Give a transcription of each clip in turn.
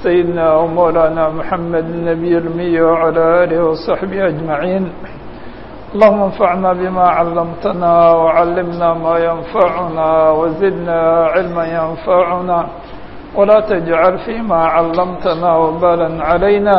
سيدنا ومولانا محمد النبي الأمي وعلى آله وصحبه أجمعين اللهم انفعنا بما علمتنا وعلمنا ما ينفعنا وزدنا علما ينفعنا ولا تجعل فيما علمتنا وبالا علينا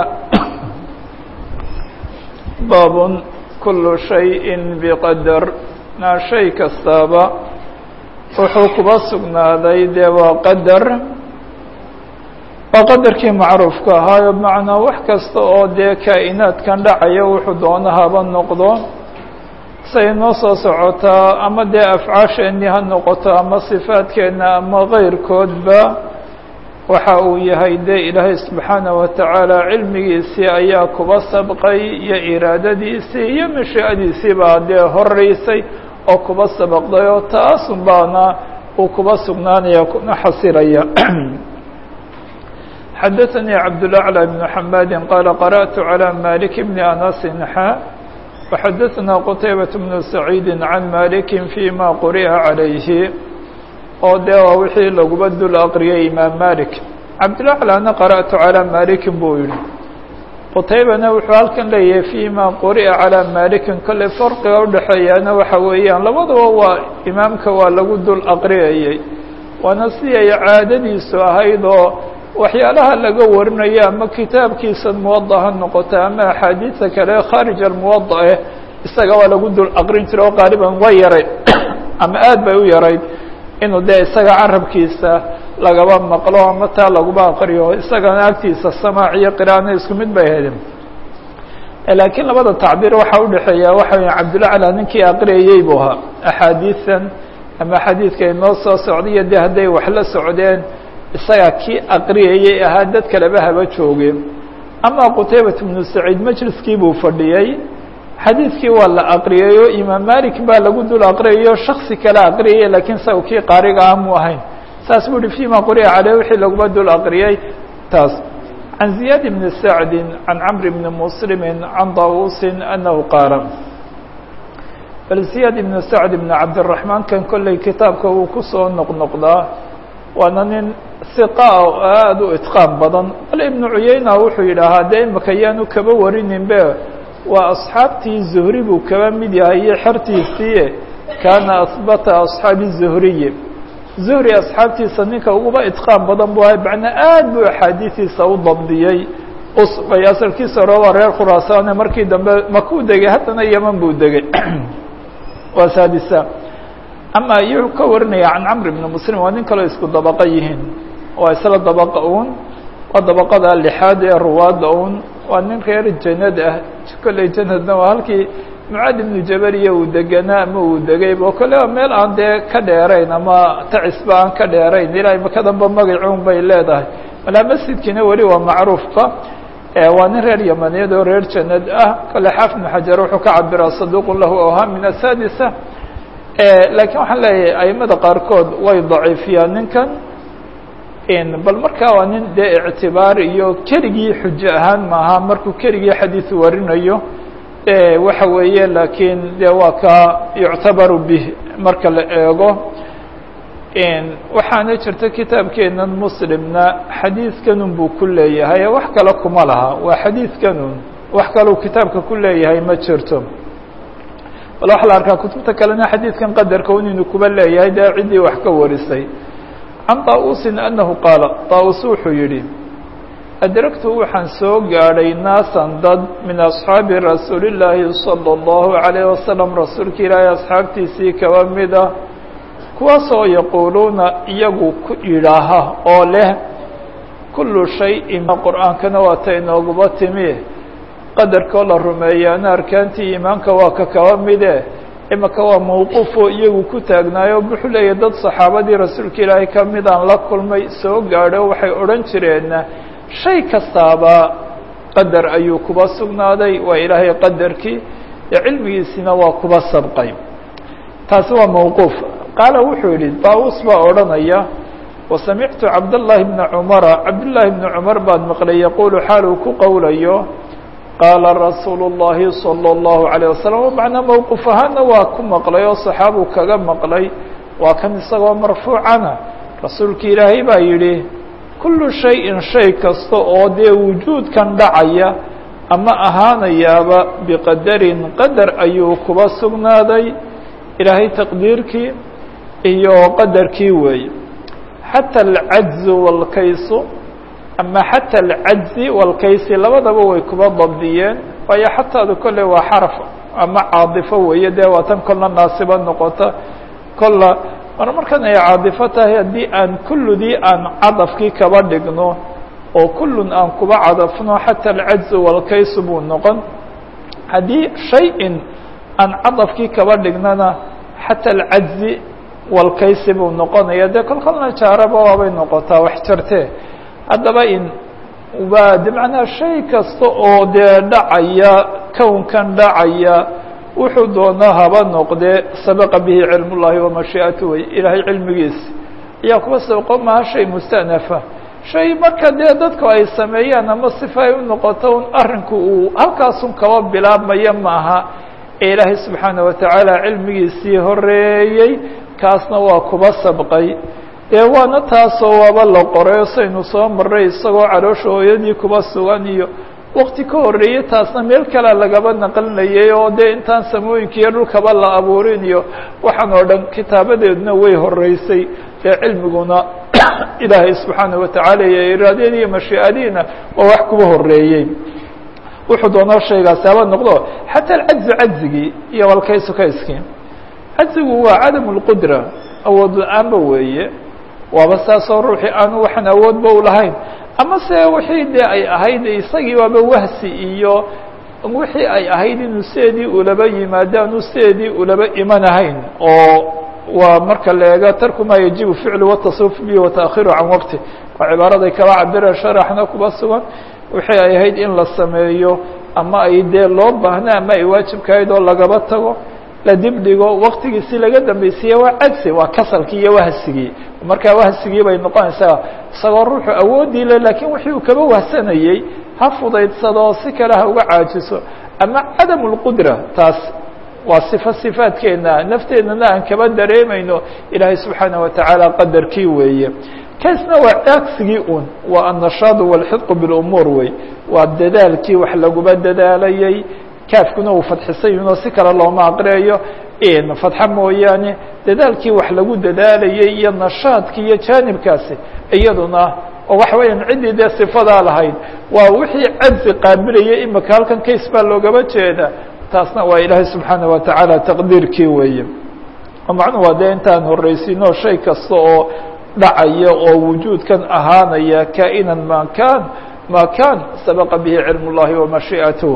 باب كل شيء بقدر na shay kastaaba wuxuu kuba sugnaaday dee waa qadar waa qadarkii macruufka ahaayo bimacnaa wax kasta oo dee kaa'inaadkan dhacaya wuxuu doono haba noqdo say noo soo socotaa ama dee afcaasheenii ha noqoto ama sifaadkeenna ama kayrkoodba waxa uu yahay dee ilaahay subxaanaه wa tacaala cilmigiisii ayaa kuba sabqay iyo iraadadiisii iyo mashiicadiisii baa dee horeysay oo kuba sabaqday oo taasun baana uu kuba sugnaanaya kuna xasilaya xadaثnii cabdالأعlى بن xamadi qaala qarأtu عalى malik bni anasi xa وxadaثna qtaybaة bnu saciidi can maliki fيma quri'a عalayhi oo dee waa wixii laguba dul aqriyay imaam malik cabdilaclana qara'tu calaa malikin buu yihi qutaybana wuxuu halkan leeyahay fima quri'a calaa malikin kolley farqiga udhexeeyaana waxa weeyaan labadaba waa imaamka waa lagu dul aqriyayay waana si ay caadadiisu ahayd oo waxyaalaha laga warinayo ama kitaabkiisa muwada ha noqoto ama axaadiisa kale khaarij almuwada eh isaga waa lagu dul aqrin jiray oo qaaliban waa yaray ama aad bay u yarayd inuu dee isaga carabkiisa lagaba maqlo ama taa laguba aqriyo isagana agtiisa samaac iyo qiraana isku mid bay ahaydeen laakiin labada tacbiir waxaa udhexeeya waxa weya cabdulacla ninkii aqriyayey buu ahaa axaadiisan ama xadiidka inoo soo socday iyo dee hadday wax la socdeen isaga kii aqriyayey ahaa dad kaleba haba joogeen ama qutaybat bnu saciid majliskii buu fadhiyey xadiidkii waa la aqriyay oo imaam malik baa lagu dul aqriyayo shaksi kale aqriyaya lakiin saga kii qaariga ah mu ahayn saas buu uhi fima quri'a caleyh wixii laguma dul aqriyay taas can ziyaad bni sacdi can camr bni muslimi can dawusin anahu qaala bal ziyaad ibni sacd ibni cabdiraxmaan kan kolley kitaabka uu kusoo noqnoqdaa waana nin hiqa oo aada u itqaan badan bale ibnu cuyeyna wuxuu yidhaahaa dee imaka yaanu kaba warininbe waa asxaabtii zuhri buu kaba mid yahay iyo xertiisii kaana asbata asxaabi zuhriyi zuhri asxaabtiisa ninka uguba itqaan badan buu ahay macnaa aad buu axaadiidiisa u dabdiyey usbay asalkiisa hore waa reer khuraasaane markii dambe makuu degay haddana yeman buu degay waa saadisa ama iyuu ka warinaya can camr ibni muslim waa nin kaleo isku dabaqa yihiin waa isla dabaqa uun waa dabaqada lixaad ee ruwaadda uun waa nin reer janad ah kolley janadna waa halkii mucaad ibnu jabariya uu deganaa ama uu degay oo kale waa meel aan dee ka dheerayn ama tacisba aan ka dheerayn ilaa imaka danba magacuun bay leedahay malaa masjidkiina weli waa macruufka waa nin reer yamaneed oo reer janad ah kale xaafid ibnu xajar wuxuu ka cabiraa saduuqun lahu awham min asadisa laakiin waxaan leeyahay aimada qaarkood way daciifiyaan ninkan bal markaa waa nin dee ictibaar iyo keligii xujo ahaan maaha markuu keligii xadiid warinayo waxa weeye laakiin de waa ka yuctabaru bih marka la eego waxaana jirta kitaabkeenan muslimna xadiidkanun buu ku leeyahay wax kale kuma laha waa xadiidkanun wax kaleu kitaabka ku leeyahay ma jirto bal waxaa la arkaa kutubta kalena xadiidkan qadarka un inuu kuba leeyahay dee ciddii wax ka warisay can طaausin anahu qaala طaus wuxuu yihi adragtu waxaan soo gaadhay naasan dad min asxaabi rasuuli llaahi salى اllahu عalayه wasalam rasuulka ilaahay asxaabtiisii kaba mida kuwaasoo yaquuluuna iyagu ku yidhaaha oo leh kulu shayin qur'aankana waa ta inooguba timi qadarkoo la rumeeyaana arkaantii iimaanka waa ka kaba mide imaka waa mawquufoo iyagu ku taagnaayo wuxuu leeyahy dad saxaabadii rasuulka ilaahay ka mid aan la kulmay soo gaadho waxay odhan jireen shay kastaaba qadar ayuu kuba sugnaaday waa ilaahay qadarkii ee cilmigiisina waa kuba sabqay taasi waa mawquuf qaala wuxuu yihi daawus baa odhanaya wasamictu cabdالlahi bna cumara cabdالlahi bni cumar baan maqlay yaquulu xaal uu ku qowlayo qaala rasuulu الlahi salى الlahu عalيه wasalam macnaa mowqif ahaana waa ku maqlay oo saxaabuu kaga maqlay waa kan isagoo marfuucana rasuulka ilaahay baa yidhi kullu shayin shay kasta oo dee wujuudkan dhacaya ama ahaanayaaba biqadarin qadar ayuu kuba sugnaaday ilaahay taqdiirkii iyo qadarkii weeye xata alcajzu walkaysu ama xata alcajzi walkaysi labadaba way kuba dabdiyeen waayo xataadu kolley waa xaraf ama caadifo weeye dee waa tan kolna naasiba noqota kolla mar markan ay caadifo tahay haddii aan kulludii aan cadafkii kaba dhigno oo kullun aan kuba cadafno xata alcajzu walkaysu buu noqon haddii shay-in aan cadafkii kaba dhignana xata alcajzi walkaysi buu noqonaya dee kol kolna jaaraba waabay noqotaa wax jartee haddaba in waa de macnaha shay kasta oo dee dhacaya kownkan dhacaya wuxuu doonaa haba noqdee sabaqa bihi cilm ullahi wamashii'atu wey ilaahay cilmigiisi ayaa kuwa sabqo maha shay mustanafa shay marka dee dadku ay sameeyaan ama sifa ay u noqoto un arrinku uu halkaasun kaba bilaabmaya maaha ee ilaahay subxaana watacaala cilmigiisii horeeyey kaasna waa kuba sabqay dee waana taasoo waaba la qoray saynu soo marray isagoo caloosha hooyadii kuba sugan iyo wakti ka horreeyey taasna meel kalea lagaba naqlinayay oo dee intaan samooyinkiiyo dhulkaba la abuurin iyo waxaan oo dhan kitaabadeeduna way horeysay dee cilmiguna ilaahay subxaana watacaala iyo iraadadii iyo mashii'adiina waa wax kuba horeeyey wuxuu doonaa shaygaasi haba noqdo xataa alcajzu cajzigii iyo walkaysu kayskii cajzigu waa cadam اlqudra awood la-aanba weeye waaba saasoo ruuxii aanu waxaan awoodba u lahayn ama se wixii dee ay ahayd isagii waaba wahsi iyo wixii ay ahayd inuu sideedii ulaba yimaado aanu sideedii ulaba imanahayn oo waa marka la eego tarku maa yajibu ficlu watasruf bihi wataahiru can waqti waa cibaaraday kaba cabira sharaxna kuba sugan wixii ay ahayd in la sameeyo ama ay dee loo baahna ama ay waajibkahayd oo lagaba tago la dib dhigo waktigiisi laga dambaysiiye waa cagsi waa kasalkii iyo wahsigii markaa wahsigii bay noqonaysaa isagoo ruuxu awoodii le lakiin wixii uu kaba wahsanayey ha fudaydsado si kale ha uga caajiso ama cadam اlqudra taas waa صifo صifaadkeena nafteedana aan kaba dareemayno ilaahay subxaanaه watacaala qadarkii weeye kaysna waa cagsigii un waa annashaadu wاlxidqu biاlumuur wey waa dadaalkii wax laguba dadaalayay kaafkuna uu fadxisayunoo si kale looma aqriyayo fadxa mooyaane dadaalkii wax lagu dadaalayay iyo nashaadki iyo jaanibkaasi iyaduna oo waxa weeyaan ciddii dee sifadaa lahayd waa wixii cajzi qaabilayay imika halkan kays baa loogaba jeeda taasna waa ilaahay subxaana watacaala taqdiirkii weeye oo macnuhu waa dee intaan horreysiino shay kasta oo dhacaya oo wujuudkan ahaanaya kaa'inan ma kan ma kan sabaqa bihi cilm اllahi wamashii'atuh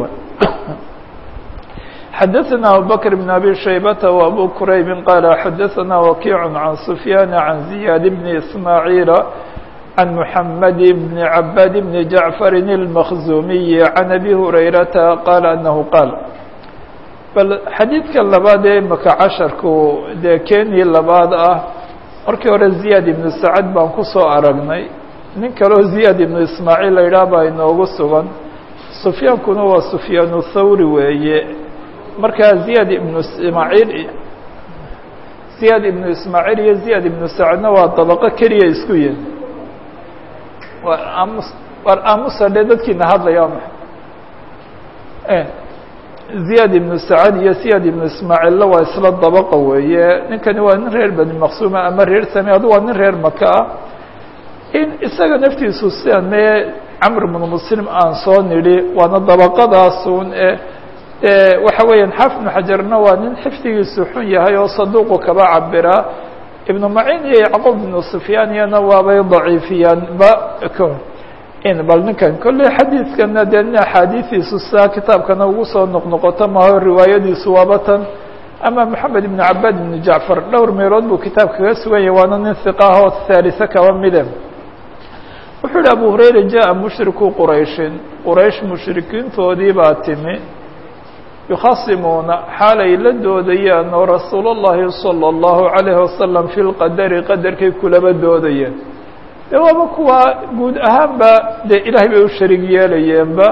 xdثna abubكر بن أbي شhيبة وأbو كرayب qال xdثna وkيع عن سفyان عن زياد بن إسماعيل عن محمد بن عباد بن جعفر المخزومي عن أbي هريرة qال أنه qاaل bal xadيidka labaad ee imaka casharku dee keni labaad ah markii hore زiyاد iبن سacد baan kusoo aragnay nin kaleo زiyاد iبن ismاعيل la yidhah baa inoogu sugan سفyaankuna waa سفyaan الthawri weeye markaa ziyad ibnu ismaaciil ziyad ibnu ismaaciil iyo ziyad ibnu sacadna waa dabaqo keliya isku yihin waa aamus waar aamusa dhe dadkiina hadlaya waa maxay ziyad ibnu sacad iyo ziyad ibnu ismaaciilla waa isla dabaqa weeye ninkani waa nin reer bani maqsuuma ama reer same adu waa nin reer maka ah in isaga naftiisu sidan mee camr bnu muslim aan soo nidhi waana dabaqadaasun e waxa weeyaan xaafid bnu xajarna waa nin xifdigiisu xun yahay oo saduuqu kaba cabira ibnu macin iyo yacquub ibnu sufyaan iyana waabay daciifiyaan ba in bal ninkan kolley xadiidkana dee nin axaadiidiisu sidaa kitaabkana ugu soo noqnoqoto maho riwaayadiisu waaba tan ama moxamed ibnu cabaad ibnu jacfar dhowr meelood buu kitaab kaga sugan yahay waana nin hiqaah oo haalisa kaba mide wuxuu yihi abu hurayra jaءa mushriku qurayshin quraysh mushrikiintoodii baa timi yukhasimuuna xaalay la doodayaan oo rasuul اllahi salى اllahu عalayhi wasalam fi lqadari qadarkay kulaba doodayeen dee waaba kuwa guud ahaanba dee ilaahay bay u sharig yeelayeenba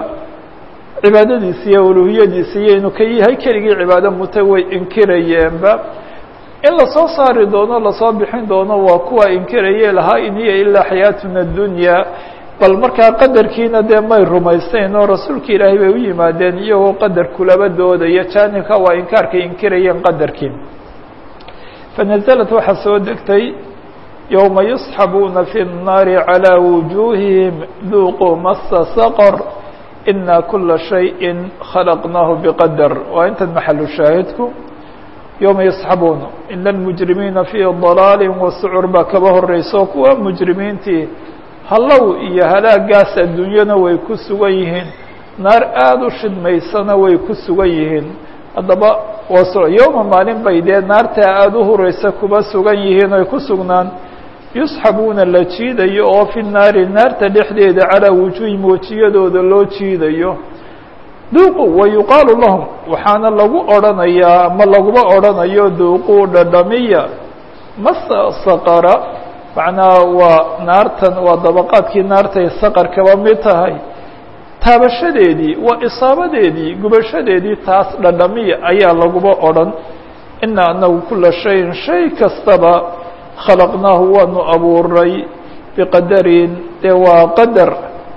cibaadadiisi iyo uluhiyadiisi iyo inuu ka yahay keligii cibaado muta way inkirayeenba in lasoo saari doono lasoo bixin doono waa kuwa inkiraye lahaa in hiya ilaa xayaatuna dunya bal markaa qadarkiina dee may rumaysteyn oo rasuulka ilaahay bay u yimaadeen iyagoo qadar kulaba doodaya jaanibka waa inkaarkay inkirayeen qadarkii fanaزlat waxaa soo degtay yowma yusxabuuna fi الnaari calى wujuuhihim duuquu masa saqr ina kula shayءi khalaqnaahu bqadar waa intan maxalu shaahidku yowma yasxabuuna ina اlmujrimiina fii ضalaali wasucur baa kaba horeyso kuwa mujrimiintii hallow iyo halaagaas adduunyana way ku sugan yihiin naar aada u shidmaysana way ku sugan yihiin haddaba waa yowma maalin bay dee naartaa aada u hureysa kuba sugan yihiin oy ku sugnaan yusxabuuna la jiidayo oo fi naari naarta dhexdeeda calaa wujuuhim wejiyadooda loo jiidayo duuqu wa yuqaalu lahum waxaana lagu odhanayaa ama laguma odhanayo duuquu dhadhamiya masa saqara macnaha waa naartan waa dabaqaadkii naartay saqar kaba mid tahay taabashadeedii waa isaabadeedii gubashadeedii taas dhadhamiya ayaa laguba odhan ina anagu kula shayin shay kastaba khalaqnaahu waanu abuuray biqadarin dee waa qadar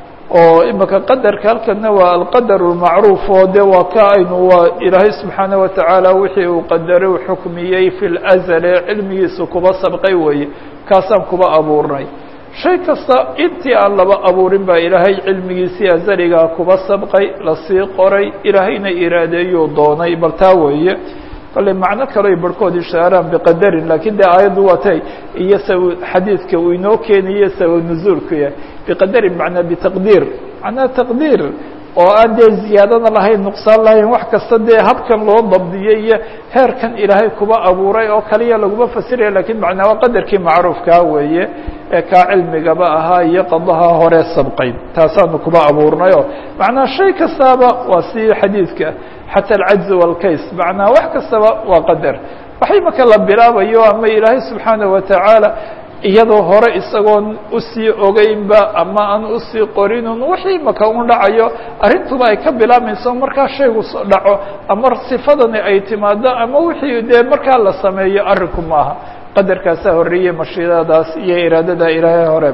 oo imika qadarka halkana waa alqadar اlmacruuf oo de waa ka aynu waa ilaahay subxaanaه watacaala wixii uu qadaray u xukmiyey fi lazle cilmigiisu kuba sabqay weeye kaasaan kuba abuurnay shay kasta intii aan laba abuurin baa ilaahay cilmigiisii azaligaa kuba sabqay lasii qoray ilaahayna iraadeeyuu doonay bal taa weeye kale macno kale ay barhkood ishaaraan biqadarin lakiin de aayaddu waa tay iyo sab xadiidka uu inoo keenayo sabab nuzuulku yahay biqadarin macnaa bitaqdiir macnaa taqdiir oo aan dee ziyaadana lahayn nuqsaan lahayn wax kasta dee habkan loo dabdiyey iyo heerkan ilaahay kuba abuuray oo kaliya laguma fasiraya lakiin macnaa waa qadarkii macruufkaa weeye ee kaa cilmigaba ahaa iyo qadaha hore sabqay taasaanu kuba abuurnayoo macnaa shay kastaaba waa si xadiidka xatى الcajز والkays macnaa wax kastaba waa qadar waxay maka la bilaabayo ama ilaahay subxaanaه wataعaalى iyadoo hore isagoon usii ogeynba ama aan usii qorinun wixii maka un dhacayo arrintuba ay ka bilaabmayso markaa shaygu dhaco ama sifadani ay timaado ama wixii dee markaa la sameeyo arrinku maaha qadarkaasaa horeeyey mashiidadaas iyo iraadada ilaahay hore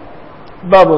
baabun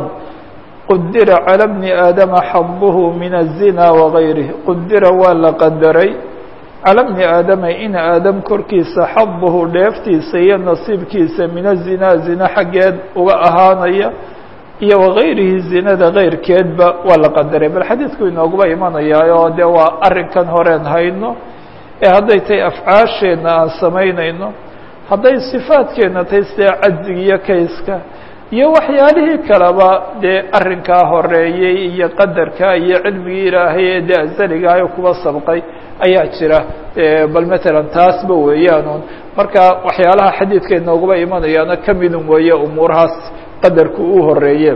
qudira calى bni aadama xaduhu min الzina wagayrih qudira waa la qadaray calى bni aadama in aadam korkiisa xaduhu dheeftiisa iyo nasiibkiisa min الzina zina xaggeed uga ahaanaya iyo wagayrihi zinada keyrkeedba waa la qadaray bal xadiidku inooguba imanayaa oo de waa arrinkan horeen hayno ee hadday tahay afcaasheenna aan samaynayno hadday sifaadkeenna tahay sida cajziga iyo kayska iyo waxyaalihii kaleba dee arrinkaa horeeyey iyo qadarka iyo cilmigii ilaahay ee dee azaligahayo kuba sabqay ayaa jira bal matalan taasba weeyaanuun marka waxyaalaha xadiidka inooguba imanayaana ka midun weeye umuurahaas qadarku uu horeeye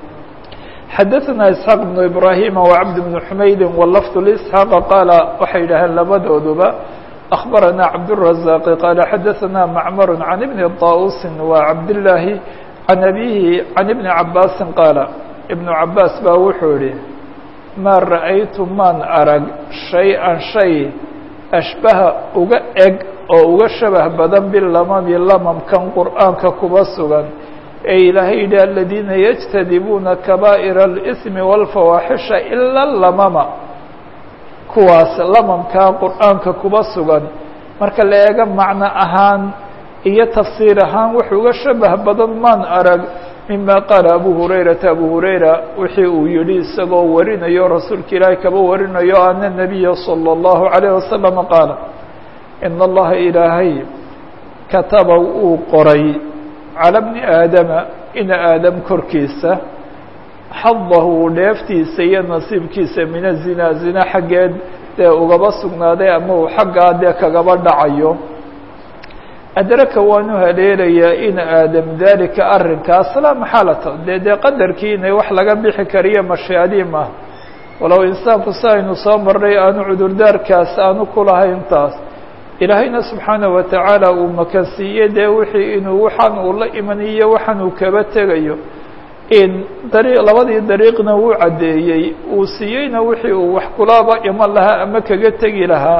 xadaثna isxaaq بnu ibrahima وcabd بnu xumaydi wlafd لsxaaqa qaala waxay yidhaaheen labadooduba أخbarana cabdالرaزاq qaala xadaثna macmar can ibni طausi وcabdالlaahi can abihi can ibni cabaasi qaala ibnu cabaas baa wuxuu yihi maa ra'aytu maan arag shay-an shay ashbaha uga eg oo uga shabah badan bilamami lamamkan qur'aanka kuba sugan ee ilaahay yidhi aladiina yajtadibuuna kabaa'ira اlإsmi wاlfawaaxisha ila lamama kuwaas lamamkaa qur'aanka kuba sugan marka la eego macno ahaan iyo tafsiir ahaan wuxuu uga shabah badan maan arag mima qaala abu hurayrata abu hurayra wixii uu yihi isagoo warinayo rasuulka ilaahay kaba warinayo ana nabiya salى اllahu عalayه wasalama qaala in allaha ilaahay kataba uu qoray calى bni aadama ina aadam korkiisa xadahu dheeftiisa iyo nasiibkiisa min azina zina xaggeed dee ugaba sugnaaday ama uu xaggaa dee kagaba dhacayo adraka waanu haleelayaa in aadam dalika arrinkaas laa maxaalata dee dee qadarkii inay wax laga bixi kariyo mashiadii mah walow insaanku si aynu soo marnay aanu cudurdaarkaas aanu kulahayn taas ilaahayna subxaanaه watacaala uu makansiiye dee wixii inuu waxaan uu la imaniyo waxaan uu kaba tegayo in dariiq labadii dariiqna wuu caddeeyey uu siiyeyna wixii uu wax kulaba iman lahaa ama kaga tegi lahaa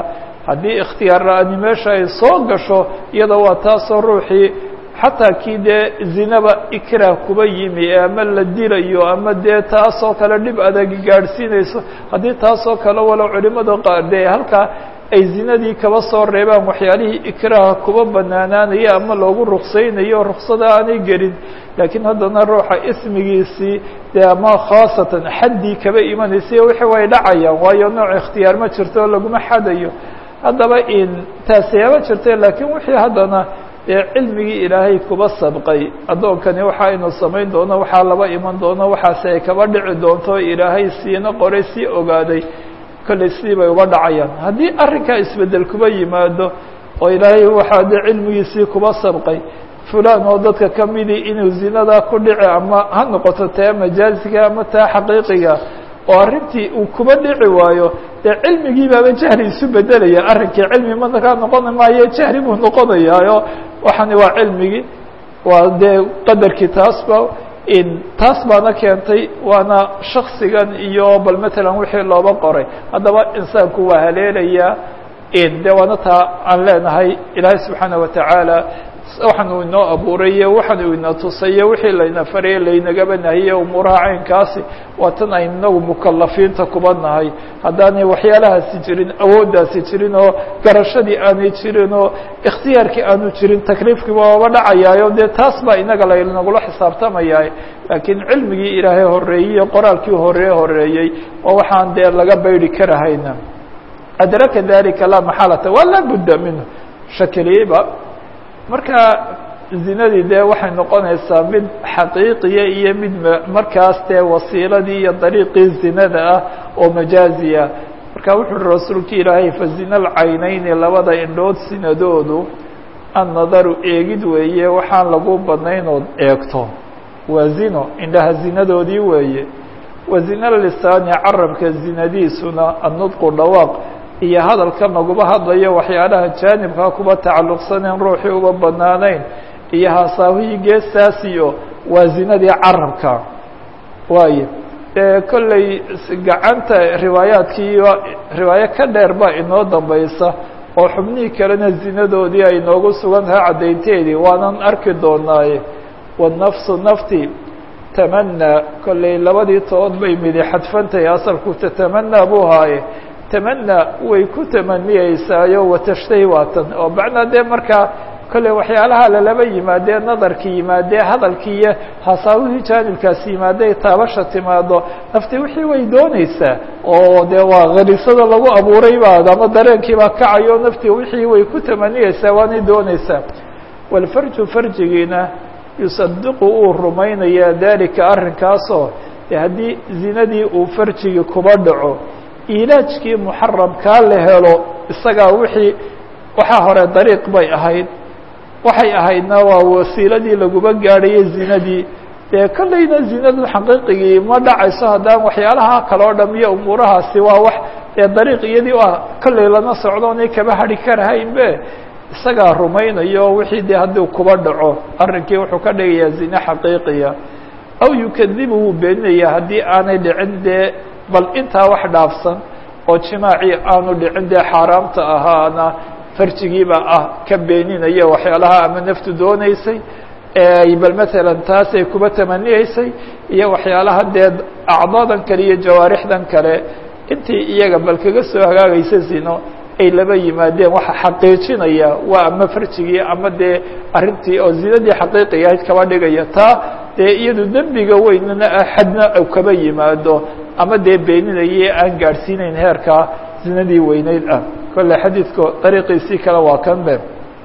haddii ikhtiyaar la-ani meesha ay soo gasho iyada waa taasoo ruuxii xataa kii dee zinaba ikrah kuba yimi ama la dilayo ama dee taasoo kale dhib adagi gaadhsiinayso haddii taasoo kale walow culimada qaar dee halkaa ay zinadii kaba soo reebaan waxyaalihii ikraha kuba banaanaanaya ama loogu ruksaynayo ruksada aanay gelin laakiin haddana ruuxa ismigiisii dee ama khaasatan xaddii kaba imanaysay wixii way dhacayaan waayo nooc ikhtiyaar ma jirto laguma xadayo haddaba in taasiyaaba jirta laakiin wixii haddana dee cilmigii ilaahay kuba sabqay addoonkani waxa aynu samayn doono waxaa laba iman doono waxaase ay kaba dhici doonto ilaahay siina qoray sii ogaaday kollay sidii bay uga dhacayaan haddii arrinkaa isbeddel kuba yimaado oo ilaahay waxaa dee cilmigiisii kuba sabqay fulan oo dadka ka midii inuu zinadaa ku dhici ama ha noqoto taa majaasiga ama taa xaqiiqiga oo arrintii uu kuba dhici waayo dee cilmigii baaba jahli isu bedelaya arrinkii cilmi manakaa noqon maayo jahli buu noqonayaayo waxani waa cilmigii waa dee qadarkii taasba in taas baana keentay waana shaksigan iyo bal matalan wixii looba qoray haddaba insaanku waa haleelayaa in de waana taa aan leenahay ilaahay subxaana watacaala waxaan uu inoo abuuraye waxaan uu ina tusaye wixii layna faraye laynagaba nahiye umuuraha caynkaasi waa tan aynu inagu mukalafiinta kuba nahay haddaanay waxyaalahaasi jirin awooddaasi jirin oo garashadii aanay jirin oo ikhtiyaarkii aanu jirin takliifkiiba oba dhacayaayo dee taas baa inaga laynagula xisaabtamaya laakiin cilmigii ilaahay horeeyey qoraalkii horee horeeyey oo waxaan dee laga baydi karahayna adraka dalika laa maxalata waa laa budda minhu shakiliyba marka zinadii dee waxay noqonaysaa mid xaqiiqiya iyo mid markaas dee wasiiladii iyo dariiqii zinada ah oo majaaziya marka wuxu uhi rasuulki ilaahay fazina alcaynayni labada indhood sinadoodu annadaru eegid weeye waxaan lagu badnayn ood eegto waa zino indhaha zinadoodii weeye wa zina lisaani carabka zinadiisuna annudqu dhawaaq iyo hadalka laguma hadlayo waxyaalaha jaanibkaa kuba tacalluqsaneen ruuxii uba banaanayn iyo haasaawihii geestaasiyo waa zinadii carabka waayo dee kolley gacanta riwaayaadkii riwaayo ka dheer baa inoo dambaysa oo xubnihii kalena zinadoodii ay noogu sugan tahay caddaynteedii waanan arki doonaaye wanafsu nafti tamanaa kolley labadii tood bay midi xadfantahay asalku tatamanaa buu haaye tamanaa way ku tamaniyeysaayoo watashtahi waatan oo macnaa dee markaa kolley waxyaalaha lalaba yimaadee nadarkii yimaadee hadalkii iyo hasaawihii jaanibkaasi yimaadee taabasha timaado nafti wixii way dooneysaa oo dee waa khariisada lagu abuuray baa ama dareenkii baa kacayo naftii wixii way ku tamaniyeysaa waanay dooneysaa walfarju farjigiina yusadiqu uu rumaynayaa dalika arrinkaasoo de haddii zinadii uu farjigii kuba dhaco ilaajkii muxaramkaa la helo isagaa wixii waxaa hore dariiq bay ahayd waxay ahaydna waa wasiiladii laguba gaadhayay zinadii dee kollayna zinadu xaqiiqigii ma dhacayso haddaan waxyaalaha kale oo dham iyo umuurahaasi waa wax dee dariiq iyadii ah kollay lana socdoonay kaba hadhi karahaynbe isagaa rumaynayo wixii dee haddii kuba dhaco arrinkii wuxuu ka dhigayaa zine xaqiiqiya aw yukadibu wuu beeninaya haddii aanay dhicin dee bal intaa wax dhaafsan oo jimaacii aanu dhicin dee xaaraamta ahaana farjigiiba ah ka beeninaya waxyaalaha ama naftu dooneysay bal matalan taasay kuba tamaniyeysay iyo waxyaalaha dee acdaadan kale iyo jawaarixdan kale intii iyaga bal kaga soo hagaagaysa zino ay laba yimaadeen waxa xaqiijinaya waa ama farjigii ama dee arrintii oo zinadii xaqiiqiga ahayd kaba dhigaya taa dee iyadu dembiga weynana xadna kaba yimaado ama dee beeninaye aan gaadhsiinayn heerkaa zinadii weyneyd ah kolle xadiidku dariiqiisii kale waa kan be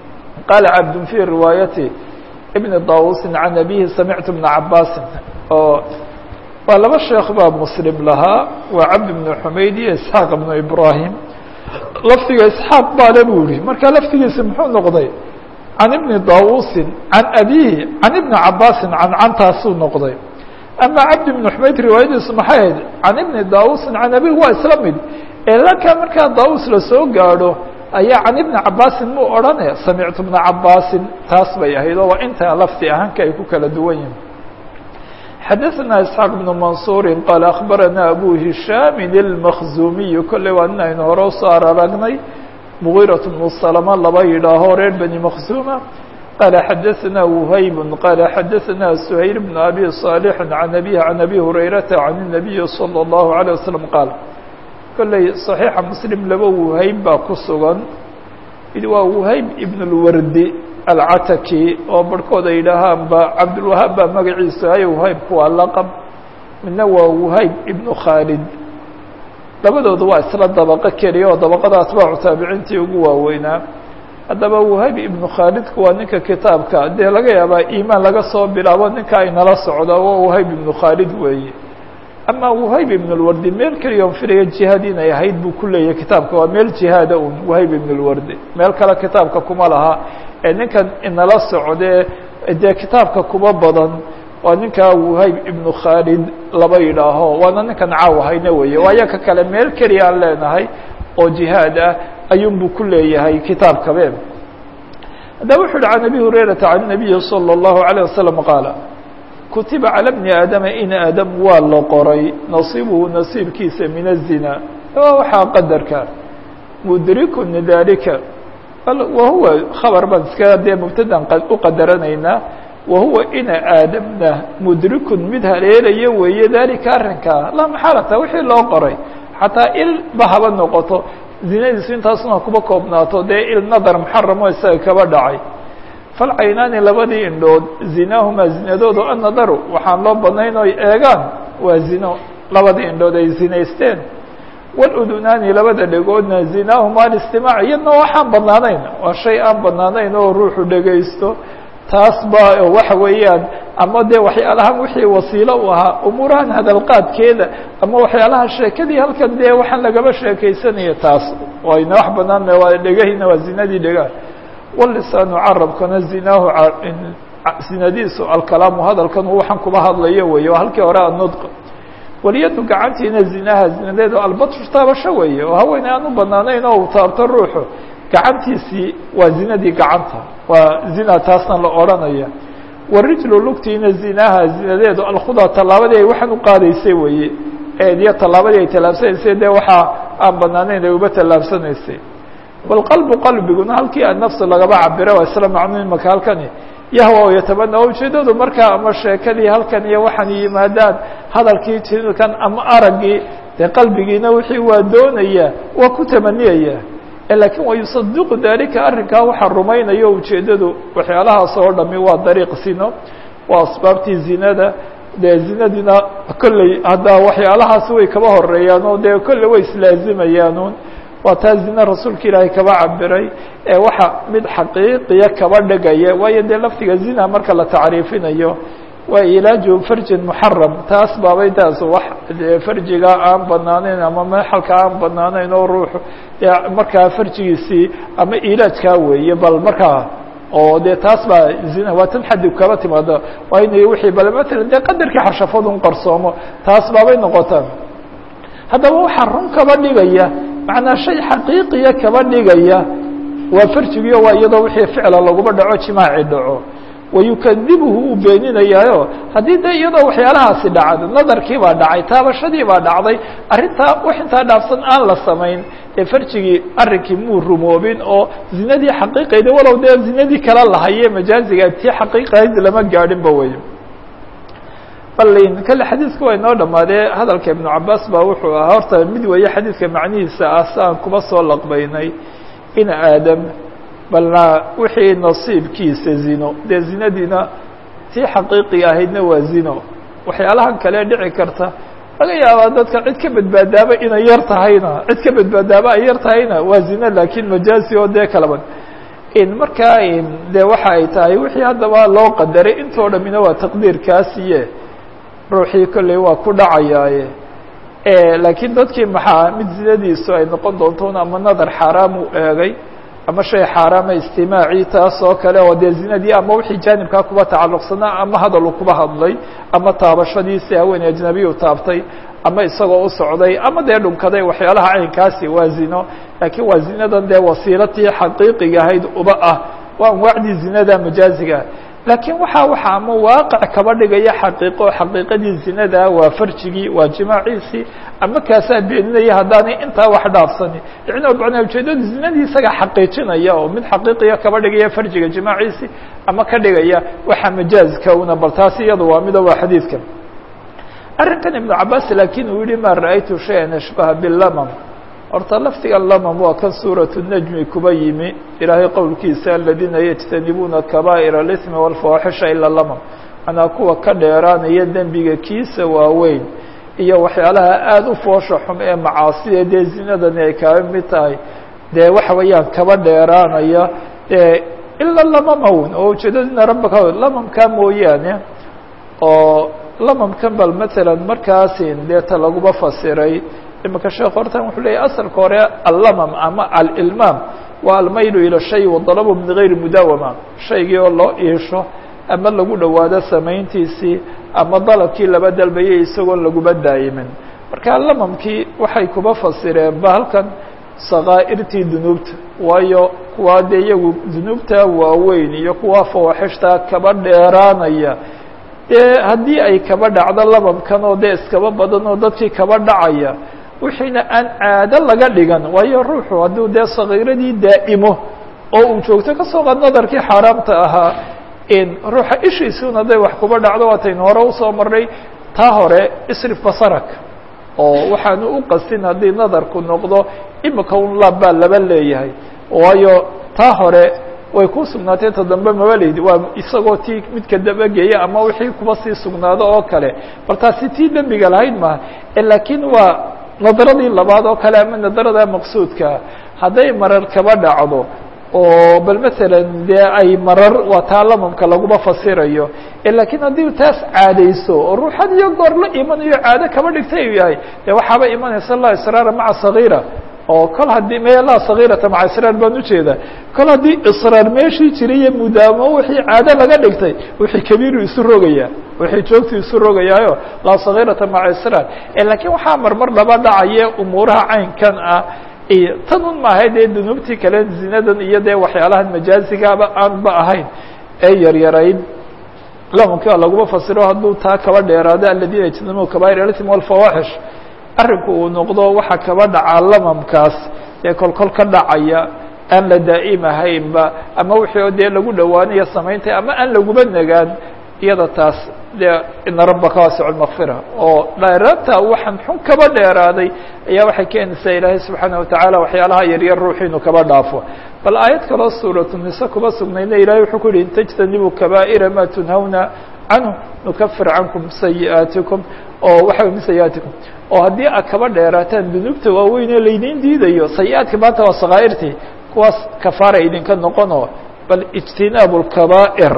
qaala cabdun fii riwaayati ibni dawusin can abihi samictu bna cabaasin oo waa laba sheekh baa muslim lahaa waa cabd bnu xumayd iyo isxaaq bnu ibrahim lafdiga isxaaq baale buu yihi marka lafdigiisi muxuu noqday can ibni dawusin can abihi can ibni cabaasin can cantaasuu noqday ama cabdi bnu xumayd riwaayadiisu maxay ahayd can ibni dawusin can abihi waa isla mid ee laka markaa daawus lasoo gaadho ayaa can ibni cabaasin muu odhane samictu bna cabaasin taas bay ahayd oo waa intaa lafdi ahaanka ay ku kala duwan yihin xadaثna isxaaq bnu mansuuri qaala akhbarana abu hishaami اlmakzumiyu kolley waa nin aynu hore usoo araragnay مغيرة بن السلمة laba yidhaaho reer بني مkزومة قال xdثnا وhyب قال xdثnا سهيل بن أbي صالح عن أبيه عن أbي هريرة عن النبي صلى الله عليه وسلم qاaل kolley صaحيixa msلم laba وhayb baa ku sugan mid waa وhayb iبن الwardi alcataki oo barhkood ay yidhaahaan ba cabdulwahaab baa magaciisa hay وhaybku waa laqب midna waa وhayb iبن khaalid labadooda waa isla dabaqo keliya oo dabaqada atbaacu taabiciintii ugu waaweynaa haddaba wahayb ibnu khaalidku waa ninka kitaabka dee laga yaabaa iimaan laga soo bilaabo ninka ay nala socda waa wahayb ibnu khaalid weeye ama wahayb ibn lwardi meel keliya on filaya jihaad inay ahayd buu ku leeyahay kitaabka waa meel jihaada un wahayb ibn lwardi meel kale kitaabka kuma laha ee ninkan inala socdee dee kitaabka kuma badan waa ninkaa wahayb ibnu khaalid laba yidhaaho waana ninkan caaw hayna weeye waayo ka kale meel keliya aan leenahay oo jihaad ah ayuunbuu ku leeyahay kitaabkabe haddaba wuxu uhi can abi hurayrata can nabiyi salى اllahu عalيه wasalam qaala kutiba calى bni aadama in aadam waa la qoray nasiibuhu nasiibkiisa min الzina waa waxaa qadarka mudrikun dalika wahuwa khabar baan iska dee mubtadan u qadaranaynaa wahuwa ina aadamna mudrikun mid haleelaya weeye dalika arrinkaa laa maxalata wixii loo qoray xataa il ba haba noqoto zinadiisu intaasuna kuba koobnaato dee il nadar muxaramo isaga kaba dhacay falcaynaani labadii indhood zinaahumaa zinadoodu annadaru waxaan loo badnayn oy eegaan waa zino labadii indhood ay zinaysteen waludunaani labada dhegoodna zinaahumaa alistimaac iyadna waxaan badnaanayn waa shay aan badnaanayn oo ruuxu dhegaysto taas ba waxa weeyaan ama dee waxyaalahan wixii wasiilo u ahaa umuurahan hadalqaadkeeda ama waxyaalaha sheekadii halkan dee waxaan lagaba sheekaysanaya taas wayna wax banaan waa dhegahina waa zinadii dhegaha walisaanu carabkana zinaahu zinadiisu alkalaamu hadalkan waxaan kuba hadlayo weeye waa halkii hore anudq waliyadu gacantiina zinaha zinadeedu albatru taabasho weeye oo haweeney aan u banaanayn oo uu taabto ruuxu gacantiisii waa zinadii gacanta waa zina taasna la odhanaya warijlu lugtiina zinaha zinadeedu alkhudaa tallaabadii ay waxaan u qaadaysay weeye eediyo tallaabadii ay tallaabsanaysay dee waxaa aan banaanayn ay uba tallaabsanaysay walqalbu qalbiguna halkii annafsu lagaba cabira waa isla macnuun imaka halkani yahwa o yatamana ujeedadu markaa ama sheekadii halkan iyo waxaan yimaadaan hadalkii jikan ama araggii dee qalbigiina wixii waa doonaya waa ku tamaniyaya lakiin wayusadiqu dalika arrinkaa waxaa rumaynayo ujeedadu waxyaalahaas oo dhami waa dariiq sino waa asbaabtii zinada dee zinadiina kolley hadda waxyaalahaas way kaba horeeyaan oo dee kolley way islaazimayaanuun waa taa zina rasuulka ilaahay kaba cabiray ee waxa mid xaqiiqiya kaba dhegaya waayo dee laftiga zina marka la tacriifinayo waa ilaaju farjin muxaram taas baabay taas wax farjiga aan banaanayn ama mexalka aan banaanayn oo ruuxu markaa farjigiisii ama ilaajkaa weeye bal markaa oo dee taas baa zina waa tan xadib kaba timaada waa inay wixii bal matalan dee qadarkii xashafadun qarsoomo taas baabay noqotaan haddaba waxaa run kaba dhigaya macnaa shay xaqiiqiya kaba dhigaya waa farjigiyo waa iyadoo wixii ficla laguma dhaco jimaaci dhaco wayukadibuhu uu beeninayaayo haddii de iyadoo waxyaalahaasi dhacdo nadarkii baa dhacay taabashadii baa dhacday arrintaa wax intaa dhaafsan aan la samayn dee farjigii arrinkii muu rumoobin oo zinadii xaqiiqayda walow dee zinadii kala lahaye majaaziga tii xaqiiqahayd lama gaadhinba wey balin kale xadiidku waa inoo dhamaadee hadalka ibnu cabaas baa wuxuu ahaa horta mid weeye xadiidka macnihiisa ah si aan kuba soo laqbaynay in aadam balna wixii nasiibkiisa zino dee zinadiina tii xaqiiqiga ahaydna waa zino waxyaalahan kale dhici karta laga yaabaa dadka cid ka badbaadaaba inay yar tahayna cid ka badbaadaaba ay yar tahayna waa zino laakiin majaazi oo dee kalaban in markaa de waxa ay tahay wixii haddaba loo qadaray intoo dhamina waa taqdiirkaasiye ruuxii kolley waa ku dhacayaaye laakiin dadkii maxaa mid zinadiisu ay noqon doonto ama nadar xaaraam u eegay ama shay xaaraama istimaacii taas oo kale oo dee zinadii ama wixii jaanibkaa kuba tacalluqsanaa ama hadalu kuba hadlay ama taabashadiisi haweeney ajnabiyu taabtay ama isagoo u socday ama dee dhunkaday waxyaalaha caynkaasi waa zino laakiin waa zinadan dee wasiilatii xaqiiqiga ahayd uba ah waa anwaacdii zinada majaaziga laakiin waxaa waxa ama waaqic kaba dhigaya xaqiiqo xaqiiqadii zinada waa farjigii waa jimaaciisii ama kaasaa beeninaya haddaanay intaa wax dhaafsani yani macnaa ujeedadu zinadii isaga xaqiijinaya oo mid xaqiiqiya kaba dhigaya farjiga jimaaciisii ama ka dhigaya waxa majaazka una bal taas iyada waa mida waa xadiidka arrinkan ibnu cabaas laakiin uu yihi ma ra'aytu shayan ashbaha bilamam horta lafdiga lamam waa kan suuratu najmi kuba yimi ilaahay qowlkiisa aladiina yajtanibuuna kabaa'ir اlismi wاlfawaaxisha ila lamam manaa kuwa ka dheeraanaya dembiga kiisa waaweyn iyo waxyaalaha aada u foosha xum ee macaasida dee zinadani ay kaga mid tahay dee waxa weeyaan kaba dheeraanaya ila lamamawn oo ujeedadina rabbaka lamamkaa mooyaane oo lamamkan bal matalan markaasin deeta laguba fasiray imika sheekh hortan wuxuu leeyahy asalka hore allamam ama alilmaam waa almaylu ila shay wadalabu min gayri mudaawama shaygii oo loo iisho ama lagu dhowaado samayntiisii ama dalabkii laba dalbayay isagoon laguba daayimin marka lamamkii waxay kuba fasireen ba halkan sakaa'irtii dunuubta waayo kuwaa dee iyagu dunuubta waaweyn iyo kuwa fawaaxishtaa kaba dheeraanaya dee haddii ay kaba dhacdo lamamkan oo dee iskaba badan oo dadkii kaba dhacaya wixiina aan caado laga dhigan waayo ruuxu hadduu dee sakiiradii daa'imo oo uu joogto kasoo qaad nadarkii xaaraamta ahaa in ruuxa ishiisuna haday wax kuba dhacdo waataynu hore usoo marnay taa hore isrif basarak oo waxaanu u qasin haddii nadarku noqdo imika un laab baa laba leeyahay waayo taa hore way ku sugnaatee ta dambe mabaleydi waa isagoo tii midka dabageeya ama wixii kuba sii sugnaado oo kale bal taasi tii dembiga lahayd maha laakiin waa nadaradii labaad oo kale ama nadarada maqsuudkaa hadday marar kaba dhacdo oo bal matalan dee ay marar waa taa lamamka laguma fasirayo laakiin haddii taas caadayso oo ruuxad iyo goor la imanayo caado kaba dhigtay u yahay dee waxaaba imanaysa la israara maca sagiira oo kol haddii me laa sagiirata maca israar baan ujeedaa kol haddii israar meeshii jiray iyo mudaamo wixii caado laga dhigtay wixii kabiiru isu rogaya wixii joogtu isu rogayaayo laa sagiirata maca israar laakiin waxaa marmar laba dhacaye umuuraha caynkan ah iyo tan un maahay dee dunuubtii kale zinadan iyo dee waxyaalahan majaazigaaba aanba ahayn ee yaryarayd lamanka laguma fasiro hadduu taa kaba dheeraado aladiina yajtanibuuna kabaa'ir alism walfawaaxish arrinku uu noqdo waxaa kaba dhacaa lamamkaas dee kolkol ka dhacaya aan la daa'imahaynba ama wixii oo dee lagu dhowaanayo samaynta ama aan laguba nagaan iyada taas dee ina rabbaka waasicu lmakfira oo dheeraabta waxaan xun kaba dheeraaday ayaa waxay keenaysaa ilaahay subxaana watacaala waxyaalaha yaryar ruuxiinu kaba dhaafo bal aayad kaloo suuratu nise kuba sugnayna ilahay wuxuu ku yihi in tajtanibuu kabaa'ira ma tunhawna canhu nukafir cankum sayi'aatikum oo waxa min sayi'aatikum oo haddii aad kaba dheeraataan dunuubta waaweynee laydiin diidayo sayi-aadka maanta waa sakaa'irtii kuwaas kafaara idinka noqono bal ijtinaabu lkabaa'ir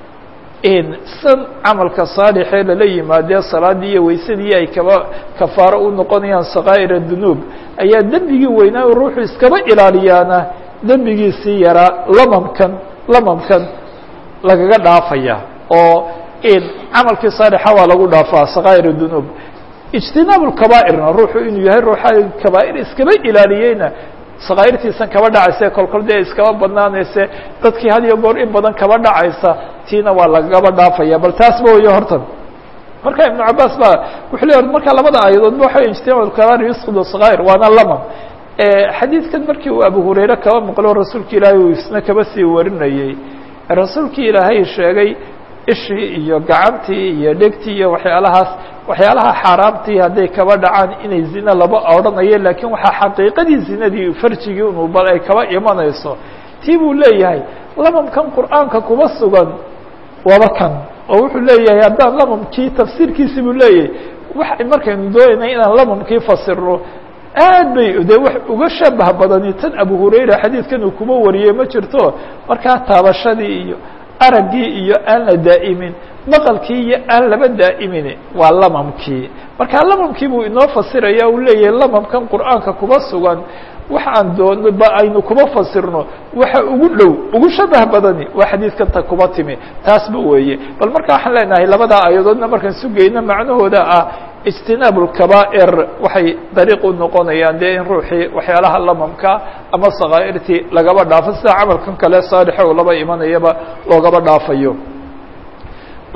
in san camalka saalixee lala yimaadee salaadii iyo weysadii ay kaba kafaaro u noqonayaan sakaa'ir dunuub ayaa dembigii weynaa u ruuxu iskaba ilaaliyaana dembigiisii yaraa lamamkan lamamkan lagaga dhaafaya oo in camalkii saalixa waa lagu dhaafaa sakaa'ir dunuub ijtinaab lkabaa'irna ruuxu inuu yahay ruuxa kabaa'ir iskaba ilaaliyeyna sakaa'irtiisan kaba dhacaysa kolkol dee iskaba badnaanayse dadkii had iyo goor in badan kaba dhacaysa tiina waa lagaba dhaafaya bal taasba wayo hortan marka ibnu cabaas ba wuxuu leeya marka labada aayadoodba waxa ijtinab kabair yusqid sakaa'ir waana lamam xadiidkan markii uu abu hurayre kaba maqlo rasuulka ilaahay uu isna kaba sii warinayey rasuulkii ilaahay sheegay ishii iyo gacantii iyo dhegtii iyo waxyaalahaas waxyaalaha xaaraamtii hadday kaba dhacaan inay zina laba odhanayo laakiin waxaa xaqiiqadii zinadii farjigii unu bal ay kaba imanayso tii buu leeyahay lamamkan qur'aanka kuma sugan waaba kan oo wuxuu leeyahay haddaan lamamkii tafsiirkiisi buu leeyahay wax markaynu doonaynay inaan lamamkii fasirno aad bay dee wax uga shabah badani tan abu hurayra xadiidkan uu kuma wariyey ma jirto markaa taabashadii iyo araggii iyo aan la daa'imin maqalkii iyo aan laba daa'imin waa lamamkii marka lamamkii buu inoo fasiraya uu leeyahay lamamkan qur'aanka kuma sugan wax aan doono ba aynu kuma fasirno waxa ugu dhow ugu shabah badani waa xadiidkan ta kuma timi taasba weeye bal marka waxaan leenahay labadaa aayadoodna markaan sugayno macnahooda ah ijtinaab lkabaa'ir waxay dariiq u noqonayaan dee in ruuxii waxyaalaha lamamka ama sakaa'irtii lagaba dhaafo sida camalkan kale saalixa oo laba imanayaba loogaba dhaafayo